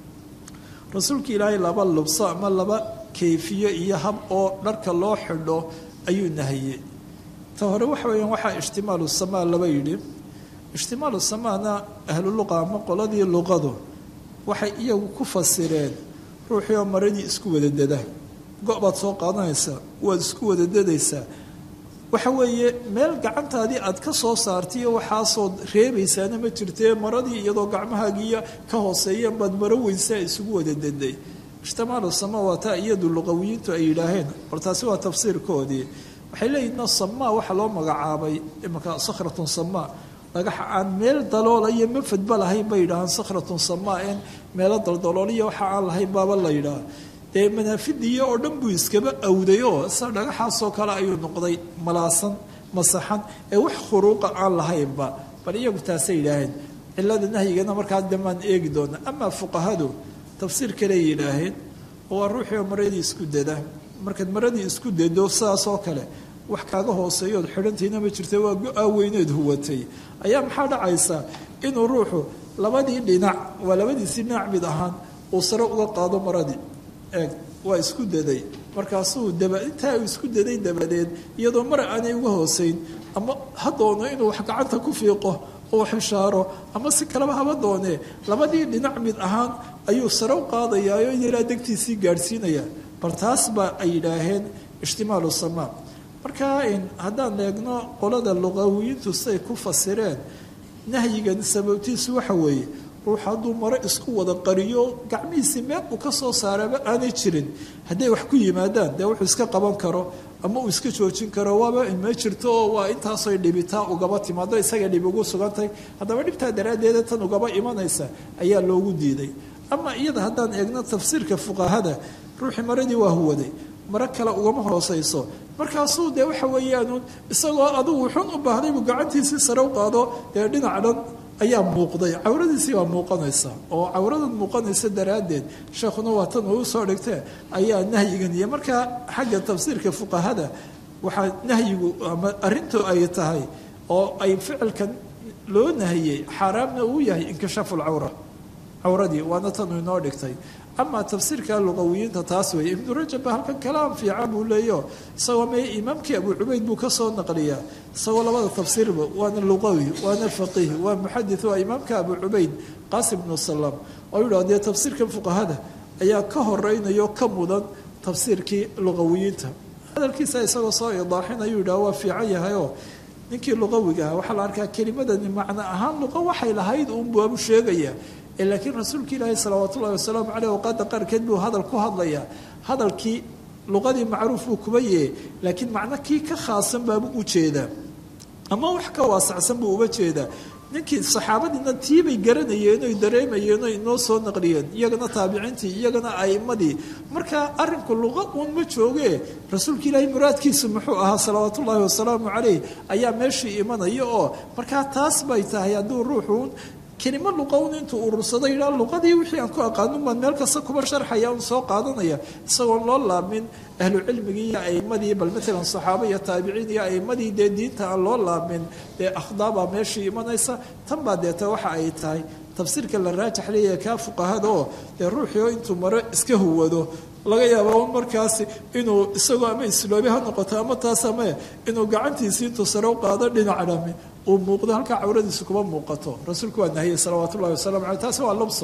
rasuulka ilaahay laba lubso ama laba kayfiye iyo hab oo dharka loo xidho ayuu nahiyey ta hore waxa weeyaan waxaa ishtimaalu samaa laba yidhi ishtimaalu samaana ahlu luqa ama qoladii luqadu waxay iyagu ku fasireen ruuxii oo maradii isku wada dada go-baad soo qaadanaysaa waad isku wada dadaysaa waxa weeye meel gacantaadii aad ka soo saartaiyo waxaasoo reebaysaana ma jirtee maradii iyadoo gacmahaagiiya ka hooseeyeen baad maro weynsaa isugu wada daday ishtimaalu sama waa taa iyadu luqawiyiintu ay yidhaaheen bal taasi waa tafsiirkoodii waxay leeyihin no samaa waxaa loo magacaabay imanka sakhratun samaa dhagaxa aan meel daloola iyo mafadba lahayn bay yidhahaan sakhratun samaa een meelo daldalooliya waxa aan lahayn baaba la yidhaha dee manaafidiiyo oo dhan buu iskaba awday oo sa dhagaxaasoo kale ayuu noqday malaasan masaxan ee wax khuruuqa aan lahaynba bal iyagu taasay yidhaaheen cilada nahyigana markaa damaan eegi doona amaa fuqahadu tafsiir kale yidhaaheen oo waa ruuxii oo maradii isku dada markaad maradii isku dado sidaasoo kale wax kaaga hooseeyood xidhantiina ma jirta waa go-aa weyneed huwatay ayaa maxaa dhacaysaa inuu ruuxu labadii dhinac waa labadiisii dhinac mid ahaan uu sare uga qaado maradii eeg waa isku daday markaasuu daba intaa uu isku daday dabadeed iyadoo mar aanay uga hooseyn ama ha doono inuu wax gacanta ku fiiqo oo xishaaro ama si kaleba haba doonee labadii dhinac mid ahaan ayuu sare u qaadayaayo yaraa degtiisii gaadhsiinaya bal taas baa ay yidhaaheen ishtimaalu samaa marka haddaan eegno qolada luqawiyiintu siay ku fasireen nahyigan sababtiisu waxa weeye ruux hadduu maro isku wada qariyo gacmihiisii meel uu ka soo saaraba aanay jirin hadday wax ku yimaadaan dee wuxuu iska qaban karo ama uu iska joojin karo waaba ma jirto oo waa intaasoy dhibitaa ugaba timaado isaga dhib ugu sugantay haddaba dhibtaa daraaddeeda tan ugaba imanaysa ayaa loogu diiday ama iyada haddaan eegno tafsiirka fuqahada ruuxii maradii waa huwaday maro kale ugama hooseyso markaasuu dee waxa weeyaan isagoo adugu xun u baahday buu gacantiisii sare u qaado dee dhinac dhan ayaa muuqday cawradiisii baa muuqanaysa oo cawradan muuqanaysa daraaddeed sheekhuna waa tan uu soo dhigtee ayaa nahyigan iyo markaa xagga tafsiirka fuqahada waxaa nahyigu ama arrintu ay tahay oo ay ficilkan loo nahiyey xaaraamna uu yahay inkishaafu lcawra cawradii waana tan uu inoo dhigtay ama tafsiirka luqawiyiinta taas weeye ibnu rajab ba halkan kalaam fiican buu leeyo isagoo me imaamkii abu cubayd buu kasoo naqliyaa isagoo labada tafsiirba waana luqawi waana faqiih waa muxadith waa imaamka abu cubayd qaasim bnu salaam oo yidhah dee tafsiirkan fuqahada ayaa ka horeynayo ka mudan tafsiirkii luqawiyiinta hadalkiisa isagoo soo idaaxinayuu yidhah waa fiican yahayoo ninkii luqawiga ah waxaa la arkaa kelimadani macno ahaan luqa waxay lahayd uunbuu abu sheegaya laakiin rasuulka ilaahi salawaat ullahi wasalaamu caleyh awqaada qaarkeed buu hadal ku hadlayaa hadalkii luqadii macruuf buu kuba yehe laakiin macno kii ka khaasan baabuu u jeedaa ama wax ka waasacsan buu uba jeedaa ninkii saxaabadiina tiibay garanayeen oy dareemayeen oy inoo soo naqliyeen iyagana taabiciintii iyagana a'imadii marka arrinku luqa uun ma joogee rasuulka ilaahay muraadkiisu muxuu ahaa salawaat ullaahi wasalaamu caleyh ayaa meeshii imanaya oo markaa taas bay tahay hadduu ruuxuun kelimo luqown intuu urursado yidhaa luqadii wixii aan ku aqaanin baan meel kasta kuba sharxaya un soo qaadanaya isagoon loo laabmin ahlu cilmigii iyo a'imadii bal maalan saxaaba iyo taabiciin iyo a'imadii dee diinta aan loo laabmin dee akhdaabaa meeshii imanaysa tan baa deeta waxa ay tahay tafsiirka la raajax leeyahay kaa fuqahada oo dee ruuxii oo intuu maro iska huwado laga yaaba markaasi inuu isagoo ama isloobi ha noqoto ama taas ama inuu gacantiisii intuu sare u qaado dhinac dhami uu muuqdo halkaa cawradiisu kuma muuqato rasuulku waa nahiyey salawaat ullahi wasalamu caleyh taasi waa lubso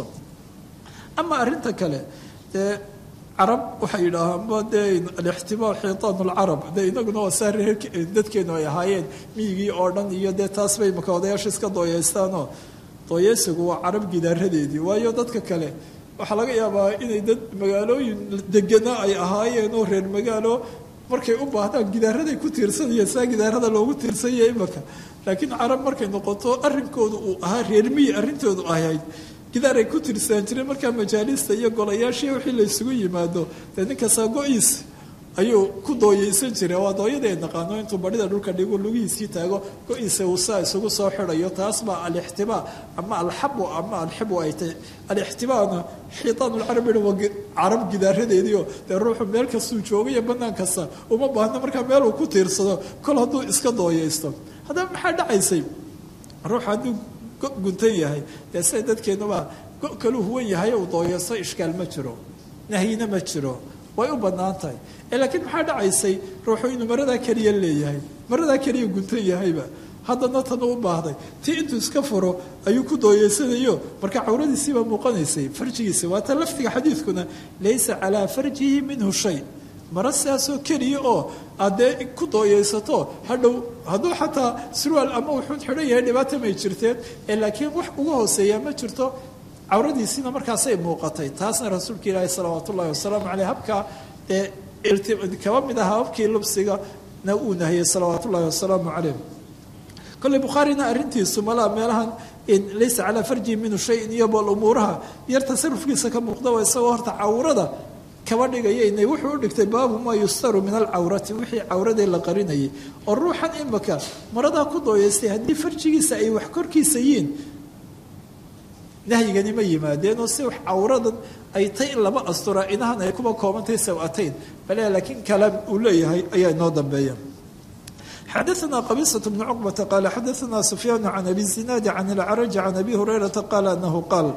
ama arrinta kale dee carab waxay yidhaahaanba dee alixtimaal xiitaan lcarab dee inaguna waa saa reer dadkeenu ay ahaayeen miyigii oo dhan iyo dee taas bay maka odayaasha iska dooyeystaanoo dooyeysigu waa carab gidaaradeedii waayo dadka kale waxaa laga yaabaa inay dad magaalooyin degana ay ahaayeen oo reer magaalo markay u baahdaan gidaaraday ku tiirsanayeen saa gidaarada loogu tiirsanya imaka laakiin carab markay noqoto arrinkoodu uu ahaa reer miyi arrintoodu ahayd gidaaray ku tirsaan jireen markaa majaalista iyo golayaashii wixii la isugu yimaado dee ninkastaa go-iis ayuu ku dooyeysan jiray waa dooyada ay naqaano intuu badhida dhulka dhigu lugihiisii taago go-iisa uu saa isugu soo xidhayo taas baa alixtibaa ama alxabu ama alxibu ay tahay alixtibaana xiitaanulcarabi waa carab gidaaradeediio dee ruuxu meel kastuu joogayo banaan kasta uma baahna markaa meel uu ku tiirsado kol hadduu iska dooyeysto haddaba maxaa dhacaysay ruux hadduu go guntan yahay dee sida dadkeenuba go kaluu huwan yahay uu dooyeysto ishkaal ma jiro nahyina ma jiro way u bannaan tahay laakiin maxaa dhacaysay ruuxu inuu maradaa keliya leeyahay maradaa keliya guntan yahayba haddana tan u baahday tii intuu iska furo ayuu ku dooyeysanayo marka cawradiisiibaa muuqanaysay farjigiisa waata lafdiga xadiidkuna laysa calaa farjihi minhu shay mara sidaasoo keliya oo aad dee ku dooyeysato hadhow hadduu xataa surwaal ama wuxuun xidhan yahay dhibaata may jirteen laakiin wax uga hooseeyaa ma jirto cawradiisiina markaasay muuqatay taasna rasuulka ilaahi salawaat ullahi wasalaamu caleyh habkaa ee kaba mid aha habkii lubsiga na uu nahiyey salawaat ullahi wasalaamu caleyh kolley bukhaarina arrintiisu malaa meelahan laysa calaa farjihi minhu shayin iyo bal umuuraha yar tasarufkiisa ka muuqda waa isagoo horta cawrada kaba dhigaya inay wuxuu u dhigtay baabu maa yustaru min alcawrati wixii cawradee la qarinayay oo ruuxan imaka maradaa ku dooyeystay haddii farjigiisa ay wax korkiisa yihiin nahyigani ma yimaadeen oo si wax cawradan ay tay in lama astura inahan ay kuba koobantahay saw-atayn bale laakiin kalaam uu leeyahay ayaa inoo dambeeya xadaثna qabisaة bn cqbata qaala xadaثna sufyaan can abi zinaadi can اlcraji can abi hurayrata qaala anahu qaal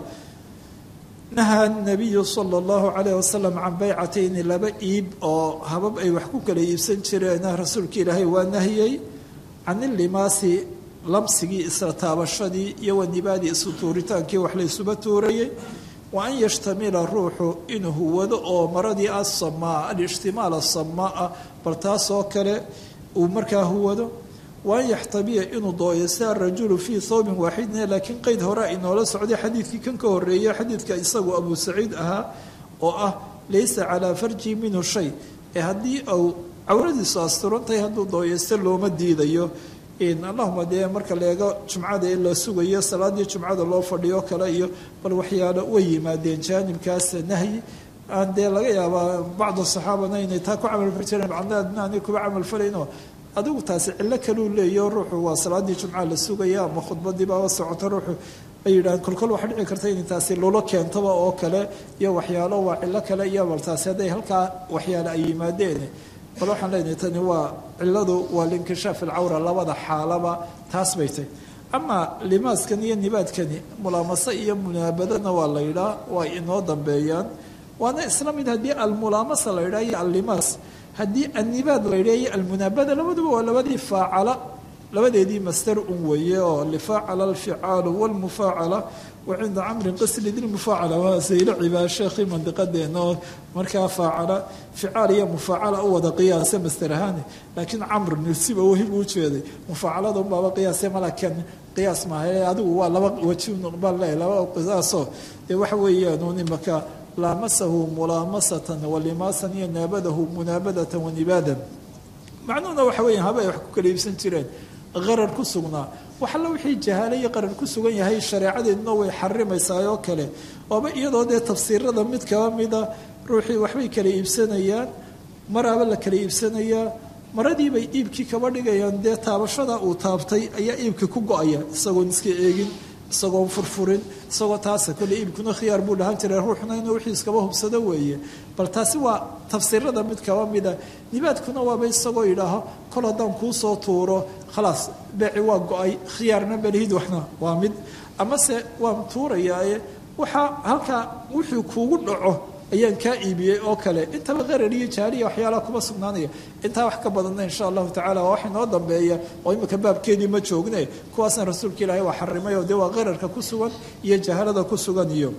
nahaa nabiyu sala اllahu calayh wasalam can baycatayni laba iib oo habab ay wax ku kala iibsan jireen rasuulka ilaahay waa nahiyey can ilimaasi lamsigii isla taabashadii iyo wanibaadii isu tuuritaankii wax la ysuba tuurayey wa an yashtamila ruuxu inuu huwado oo maradii asamaa alishtimaal asamaa bal taasoo kale uu markaa huwado wa an yaxtabiya inuu dooyeysta arajulu fii thawbin waaxidin laakiin qeyd hore inoola socday xadiidkii kan ka horeeyey xadiidka isagu abu saciid ahaa oo ah laysa calaa farji minhu shay ee haddii uu cawradiisu asturantahay hadduu dooyeysto looma diidayo allahuma dee marka leego jumcada ee la sugayo salaadii jumcada loo fadhiyo kale iyo bal waxyaalo way yimaadeen jaanibkaas nahyi aan dee laga yaabaa bacdu saxaabana inay taa ku camalfali jireen bacdna aanay kuba camalfalayno adigu taasi cillo kaluu leeyaho ruuxu waa salaadii jumca la sugaya ama khudbadii baaba socota ruuxu ay yidhaaheen kolkol waxaa dhici karta in taasi lulo keentaba oo kale iyo waxyaalo waa cillo kale iyo bal taasi hadday halkaa waxyaalo ay yimaadeen bal waxaan leenahay tani waa cilladu waa linkishaaf alcawra labada xaalaba taas bay tahy ama limaaskan iyo nibaadkani mulaamase iyo munaabadana waa la yidhaa waa inoo dambeeyaan waana isla mid haddii almulaamasa la yidhaha iyo allimaas haddii annibaad la yidhaha iyo almunaabada labaduba waa labadii faacala labadeedii master un weeye oo lifaacala alficaalu walmufaacala wa cinda camrin qasli dilmufaacala waa saylo cibaa sheekhii mandiqadeena oo markaa faacala ficaal iyo mufaacala u wada qiyaasa master ahaani laakiin camr nirsiba wahib u jeeday mufaacalada unbaaba qiyaase malakan qiyaas maaha adigu waa laba waji baan leeyahay laba qiyaasoo dee waxa weeyaan un imaka laamasahu mulaamasatan walimaasan iyo naabadahu munaabadatan wanibaadan macnuhuna waxa weya haba ay wax ku kala iibsan jireen qarar ku sugnaa wax alla wixii jahaale iyo qarar ku sugan yahay shareecadeeduna way xarimaysaa oo kale ooba iyadoo dee tafsiirada mid kaba mida ruuxii waxbay kala iibsanayaan maraaba la kala iibsanayaa maradii bay iibkii kaba dhigayaan dee taabashada uu taabtay ayaa iibkii ku go-aya isagoon iska eegin isagoon furfurin isagoo taasa kole iibkuna khiyaar buu dhahan jiray ruuxna inuu wixii iskaba hubsado weeye bal taasi waa tafsiirada mid kaba mida nibaadkuna waaba isagoo yidhaaho kol haddaan kuu soo tuuro khalaas beeci waa go-ay khiyaarna belihid waxna waa mid amase waan tuurayaaye waxaa halkaa wixii kuugu dhaco ayaan kaa iibiyey oo kale intaba qarar iyo jaariya waxyaalaha kuma sugnaanaya intaa wax ka badanna insha allahu tacala waa wax inoo dambeeya oo imika baabkeedii ma joogne kuwaasna rasuulka ilaahay waa xarimay oo dee waa qararka ku sugan iyo jahalada ku sugan iyo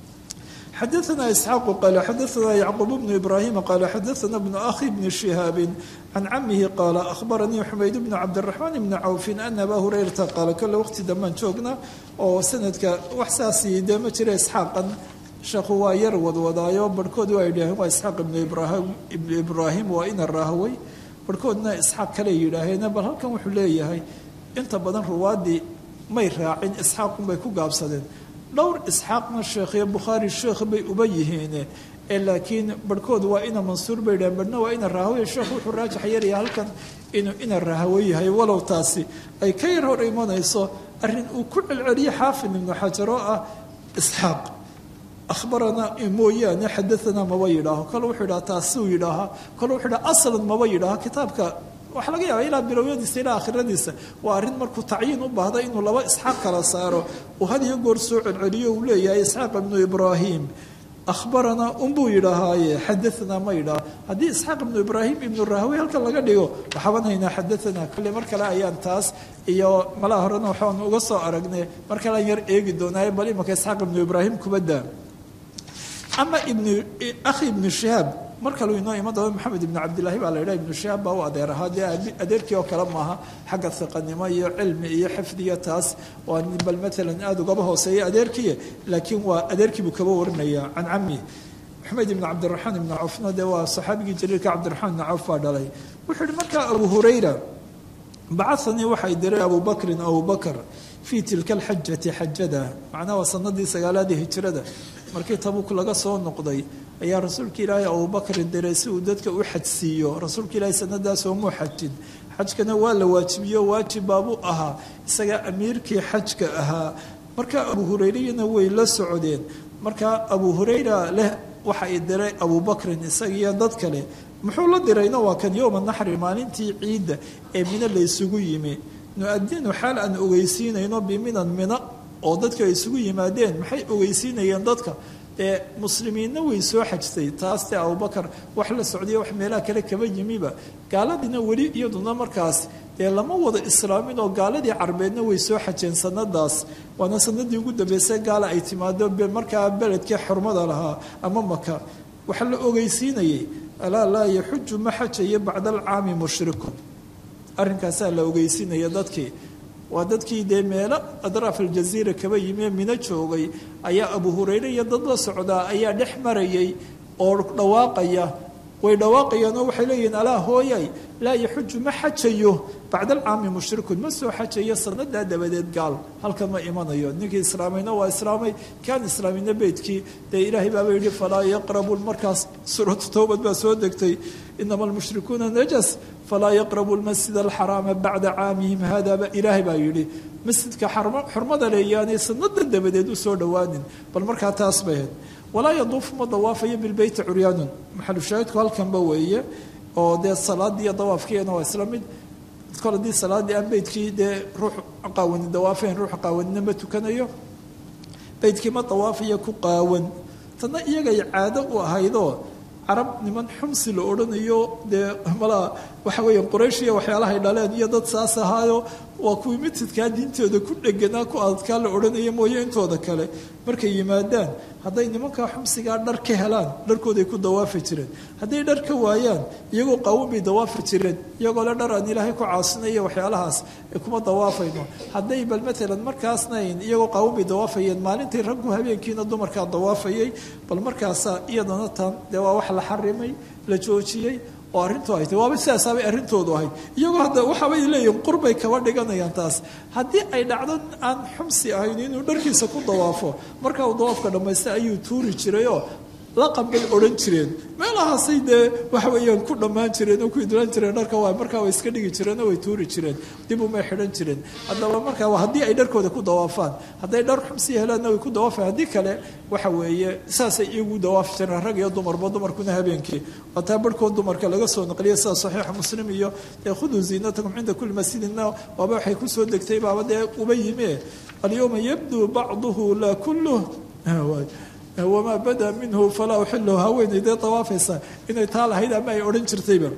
xadaثna isxaaqu qaala xadaثna yacquub bnu ibraahima qaala xadaثna bnu akhi bni shihaabi can camihi qaala ahbaranii xumayd bnu cabdiraxmaan bni cawfin ana abaa hurayrata qaala kole waqti dambaan joogna oo sanadka wax saasi dee ma jira isxaaqan sheekhu waa yar wadwadaayo barhkood waa yidhaaheen waa isxaaq ibnu ibraahim ibnu ibraahim waa ina raahway barhkoodna isxaaq kale yidhaaheen bal halkan wuxuu leeyahay inta badan ruwaadii may raacin isxaaqunbay ku gaabsadeen dhowr isxaaqna sheekhiyo bukhaari sheekh bay uba yihiine ee laakiin barhkood waa ina mansuur bay yidhaheen barhna waa ina raahawey sheekhu wuxuu raajax yaraya halkan inuu ina rahawo yahay walow taasi ay ka yar hor imanayso arrin uu ku celceliye xaafid ibnu xajar oo ah isxaaq ahbaranaa mooyaane xadaanaa maba yidhaaho kale wuxuu yidhaha taasuu yidhaahaa kale wuxuu yidhaha aslan maba yidhaaho kitaabka waxaa laga yaaba ilaa bilowyadiisa ilaa akhiradiisa waa arrin markuu tacyiin u baahda inuu laba isxaaq kala saaro uu had iyo goor soo celceliyo uu leeyahay isxaaq ibnu ibraahim ahbaranaa unbuu yidhaahaaye xadaanaa ma yidhaah haddii isxaaq ibnu ibraahim ibnu rahwi halkan laga dhigo waxaaban haynaa xadaanaa kale mar kale ayaan taas iyo malaha horena waxaan uga soo aragnay mar kale aan yar eegi doonaaye bal imaka isxaaq ibnu ibraahim kubadaa ama ibnu akhi ibnu shihaab mar kaleu inoo iman doona maxamed ibnu cabdillaahi baa la yidhaha ibnu shihaab baa u adeer ahaa dee adeerkii oo kale maaha xagga hiqanimo iyo cilmi iyo xifdiga taas waa bal maalan aada ugaba hooseeya adeerkii laakiin waa adeerkii buu kaba warinaya can cami maxamed ibnu cabdiraxmaan ibnu cawfna dee waa saxaabigii jaliilka cabdiraxmaan ibnu cawf baa dhalay wuxuu yihi markaa abu hurayra bacanii waxay diray abu bakrin abu bakr fii tilka alxajati xajada macnaha waa sanadii sagaalaadii hijrada markii tabuk laga soo noqday ayaa rasuulka ilaahay abubakrin diray si uu dadka u xajsiiyo rasuulka ilaahay sanadaas oomuu xajin xajkana waa la waajibiyo waajib baabuu ahaa isagaa amiirkii xajka ahaa marka abu hurayrayana way la socdeen marka abu hurayra leh waxa ay diray abubakrin isagiiyo dad kale muxuu la dirayna waa kan yowma naxri maalintii ciidda ee mino la ysugu yimi nu-adinu xaal aan ogeysiinayno biminan mina oo dadka ay isugu yimaadeen maxay ogeysiinayeen dadka dee muslimiinna way soo xajtay taas dee abubakar wax la socdaya wax meelaha kale kaba yimiba gaaladiina weli iyaduna markaas dee lama wada islaamin oo gaaladii carbeedna way soo xajeen sanadaas waana sanadii ugu dambeysay gaala ay timaado markaa beledkii xurmada lahaa ama maka waxaa la ogeysiinayay alaa laa yaxuju ma xajayo bacda alcaami mushrikun arrinkaasaa la ogeysiinaya dadkii waa dadkii dee meelo adraaf aljaziira kaba yimie mino joogay ayaa abu hurayre iyo dad la socdaa ayaa dhex marayay oo dhawaaqaya way dhawaaqayaanoo waxay leeyihiin alaa hooyay laa yaxuju ma xajayo bacda alcaami mushrikun ma soo xajayo sanadaa dabadeed gaal halkan ma imanayo ninkii islaamayna waa islaamay kaan islaamayna beydkii dee ilaahay baaba yidhi falaa yaqrabu markaas suuratu towbad baa soo degtay inama almushrikuuna najas falaa yaqrabu lmasjid alxaraama bacda caamihim haadaba ilaahay baa yidhi masjidka xurmada leeyaanay sanada dabadeed u soo dhowaanin bal markaa taas bay ahayd walaa yaduufu ma dawaafayo bilbeyti curyaanun maxalushaahidku halkanba weeye oo dee salaadii iyo dawaafkiina waa isla mid kol haddii salaadii aan beydkii dee ruux qaawani dawaafayn ruux qaawanina ma tukanayo beydkii ma dawaafayo ku qaawan tanna iyagay caado u ahaydoo carab niman xumsi la odhanayo dee malaa waxa weeye quraysh iyo waxyaalahay dhaleen iyo dad saas ahaayo waa kuwii mitidkaa diintooda ku dheganaa ku adadkaa la odhanaya mooye intooda kale markay yimaadaan hadday nimankaa xumsigaa dhar ka helaan dharkooday ku dawaafi jireen hadday dhar ka waayaan iyagoo qaawan bay dawaafi jireen iyagoo le dhar aan ilaahay ku caasinaya waxyaalahaas ee kuma dawaafayno hadday bal maalan markaasnayn iyagoo qaawan bay dawaafayeen maalintii raggu habeenkiina dumarkaa dawaafayay bal markaasa iyadana tan dee waa wax la xarimay la joojiyey oo arrintu ay tahy waaba sidaasaabay arrintoodu ahayd iyagoo hadda waxaabay leeyihin qurbay kaba dhiganayaan taas haddii ay dhacdo aan xumsi ahayn inuu dharkiisa ku dawaafo markaa uu dawaafka dhammaysta ayuu tuuri jirayoo laqan bay odhan jireen meelahaasay dee waxa weeyaan ku dhammaan jireen oo ku idlaan jireen dharka waa markaa way iska dhigi jireen oo way tuuri jireen dib umay xidhan jireen haddaba markaa haddii ay dharkooda ku dawaafaan hadday dhar xumsi helaanna way ku dawaafaan haddii kale waxa weeye saasay iyagu dawaafi jireen rag iyo dumarba dumarkuna habeenkii waataa barhkood dumarka laga soo naqliya sida saxiixa muslim iyo dee khuduu ziinatakum cinda kulli masjidina waaba waxay kusoo degtay baaba dee uba yime alyowma yabduu bacduhu laa kulluh wamaa bada minhu falaa uxilu haweeney dee dawaafaysa inay taa lahayd ama ay odhan jirtayba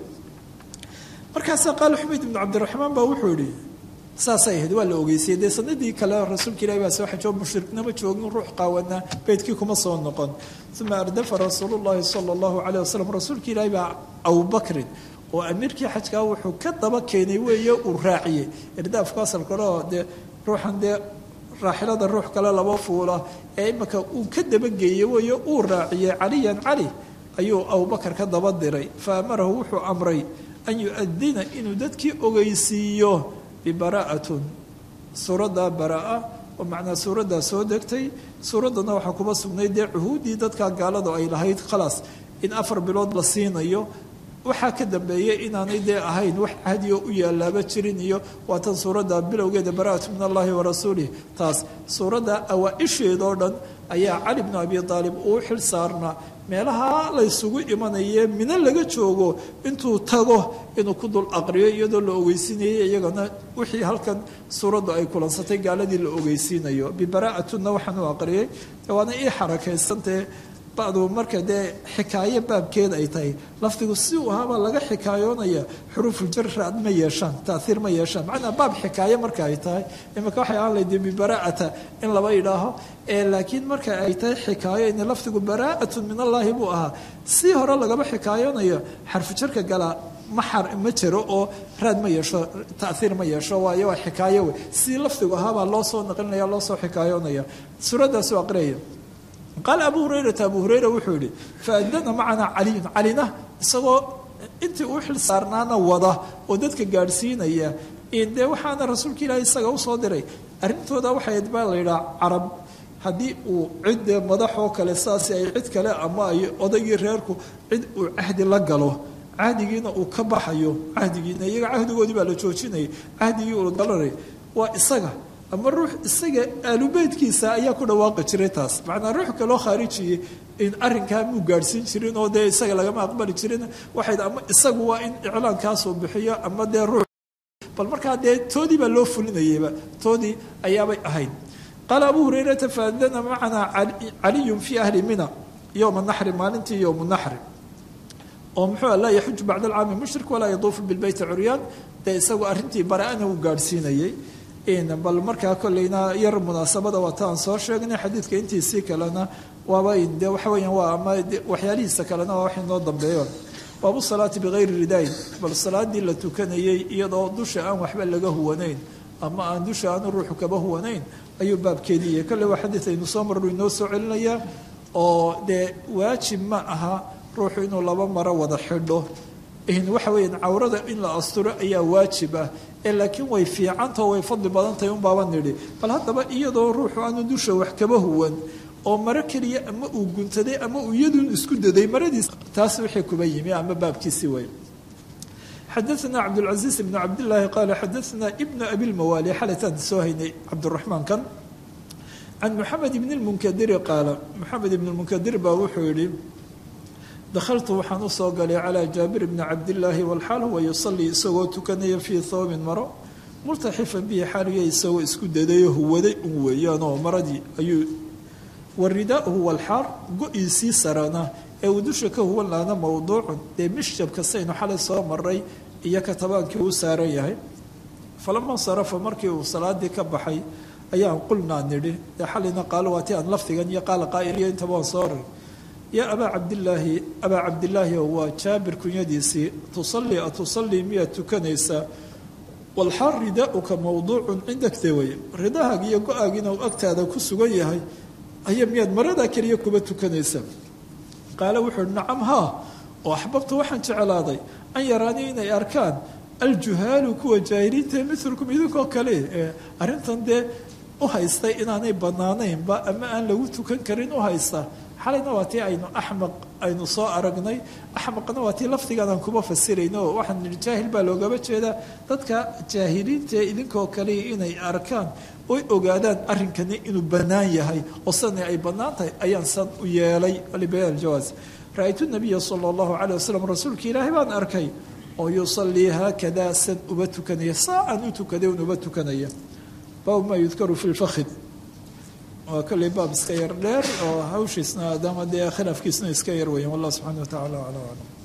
markaasaa qaala xumayd ibnu cabdiraxmaan baa wuxuu yihi saasay ahayd waa la ogeysiyey dee sanadii kale rasuulka ilahi baa soo xajoo mushriknama joogin ruux qaawana beydkii kuma soo noqon uma ardafa rasuulu llahi sala allahu calayh wasalam rasuulka ilaahi baa abubakrin oo amiirkii xajkaa wuxuu ka daba keenay weeye uu raaciyey irdaafku asalka hore oo dee ruuxan dee raaxilada ruux kale laba fuula ee imika uu ka dabageeyey weeye uu raaciyey caliyan cali ayuu abubakar ka daba diray fa amarahu wuxuu amray an yu-adina inuu dadkii ogeysiiyo bibara'atun suuraddaa baraa oo macnaa suuraddaa soo degtay suuraddana waxaa kuba sugnay dee cuhuuddii dadka gaaladu ay lahayd khalaas in afar bilood la siinayo waxaa ka dambeeyey inaanay dee ahayn wax cahdiyo u yaalaaba jirin iyo waatan suuradda bilowgeeda bara'atu min allahi wa rasuulih taas suuradda awaa-isheedoo dhan ayaa cali bnu abi aalib uu xil saarnaa meelaha laysugu imanaye mino laga joogo intuu tago inuu ku dul aqriyo iyadoo la ogeysiinayay iyagana wixii halkan suuraddu ay kulansatay gaaladii la ogeysiinayo bibara'atunna waxaan u aqriyay waana ii xarakaysantae bacdu marka dee xikaayo baabkeed ay tahay lafdigu si uu ahaabaa laga xikaayoonaya xuruufuljar raad ma yeeshaan taaiir ma yeeshaan macnaa baab xikaayo marka ay tahay imika waxay ahaan layd bibara'ata in laba idhaaho laakiin marka ay tahay xikaayo in lafdigu bara'atun min allaahi buu ahaa si hore lagaba xikaayoonayo xarfujarka galaa ma ma jiro oo raad ma yeesho taaiir ma yeesho waayo waa xikaayo wey si lafdigu ahaabaa loo soo naqlinaya loo soo xikaayoonaya suuraddaasuu aqriyaya qaala abu hurayrata abu hurayra wuxuu yihi faadana macanaa caliyun calina isagoo intii uu xil saarnaana wada oo dadka gaadhsiinaya dee waxaana rasuulka ilaahi isaga usoo diray arrintooda waxay baa la yidhaha carab haddii uu cid dee madaxoo kale saasi ay cid kale ama ay odaygii reerku cid uu cahdi la galo cahdigiina uu ka baxayo cahdigiina iyaga cahdigoodii baa la joojinayay cahdigii uu galanay waa isaga ama ruux isaga aalubeydkiisa ayaa ku dhawaaqi jiray taas macnaa ruux kaloo khaarijiyey in arrinkaa muu gaadhsiin jirin oo dee isaga lagama aqbali jirin waxay ama isagu waa in iclaankaasuu bixiyo ama dee ruux bal markaa dee toodii baa loo fulinayeyba toodii ayaabay ahayd qaala abu hurayrata faadana macanaa caliyun fii ahli mina yowma naxri maalintii yowmu naxri oo muxuu laa yaxuju bacda alcaami mushrik walaa yaduufu bilbeyti curyaan dee isagu arrintii bara-ana uu gaadhsiinayey bal markaa kolleyna yar munaasabada waata aan soo sheegnay xadiidka intiisii kalena waaba de waxa weyaan waa ama waxyaalihiisa kalena waa wax inoo dambeeyo baabu salaati bikayri ridaayin bal salaadii la tukanayey iyadoo dusha aan waxba laga huwanayn ama aan dusha aanu ruuxu kaba huwanayn ayuu baabkeediiya kolley waa xadiid aynu soo marru inoo soo celinayaa oo dee waajib ma aha ruuxu inuu laba maro wada xidho waxa weeyaan cawrada in la asturo ayaa waajib ah ee laakiin way fiicantao way fadli badan tahay unbaaba nidhi bal haddaba iyadoo ruuxu aanu dusha wax kaba huwan oo maro keliya ama uu guntaday ama uu iyadun isku daday maradiis taas wixii kuba yimi ama baabkiisi way xadaثna cabdاlcaزiiz ibn cabdillaahi qaala xadaثna ibna abi lmawaali xalataan soo haynay cabduraxmaan kan can moxamed ibn اlmunkadiri qaala moxamed ibn اlmunkadir baa wuxuu yihi dakhaltu waxaan usoo galay calaa jaabir bni cabdillaahi walxaal huwa yusalii isagoo tukanaya fii thoobin maro multaxifan bihi xaaliya isagoo isku dadayo huwaday un weeyaanoo maradii ayuu waridaahu walxaar go-iisii sarana ee uu dusha ka huwan laana mowduucun dee mishjabka saynu xalay soo maray iyo katabaankii uu saaran yahay falama sarafa markii uu salaadii ka baxay ayaan qulnaa nidhi dee xalayna qaalo waati aan lafdigan iyo qaala qaa'iliyo intaba aan soo rar yaa abaa cabdilaahi abaa cabdilaahi oo waa jaabir kunyadiisii tusalii atusalii miyaad tukanaysaa walxaal ridaauka mowduucun cindagte weye ridahaag iyo go-aagiina uu agtaada ku sugan yahay aya miyaad maradaa keliya kuba tukanaysaa qaale wuxuu uhi nacam haa oo axbabtu waxaan jeclaaday an yaraanii inay arkaan aljuhaalu kuwa jaahiliinta milkum idinkoo kale ee arrintan dee u haystay inaanay banaanaynba ama aan lagu tukan karin u haysta xalayna waa tii aynu axmaq aynu soo aragnay axmaqna waa tii lafdigan aan kuba fasirayno oo waxaan nihi jaahil baa loogaba jeedaa dadka jaahiliintae idinkoo kale inay arkaan oy ogaadaan arrinkani inuu bannaan yahay oo sani ay bannaan tahay ayaan san u yeelay libayaan aljawaaz ra-aytu nabiya sala allahu calay wasalam rasuulka ilaahay baan arkay oo yusallii haakadaa san uba tukanaya saacaan u tukaday un uba tukanaya baabu maa yudkaru fi lfakhid waa kolley baab iska yar dheer oo hawshiisna adama dee khilaafkiisna iska yar weyan wallah subxana wa tacala aclam aclam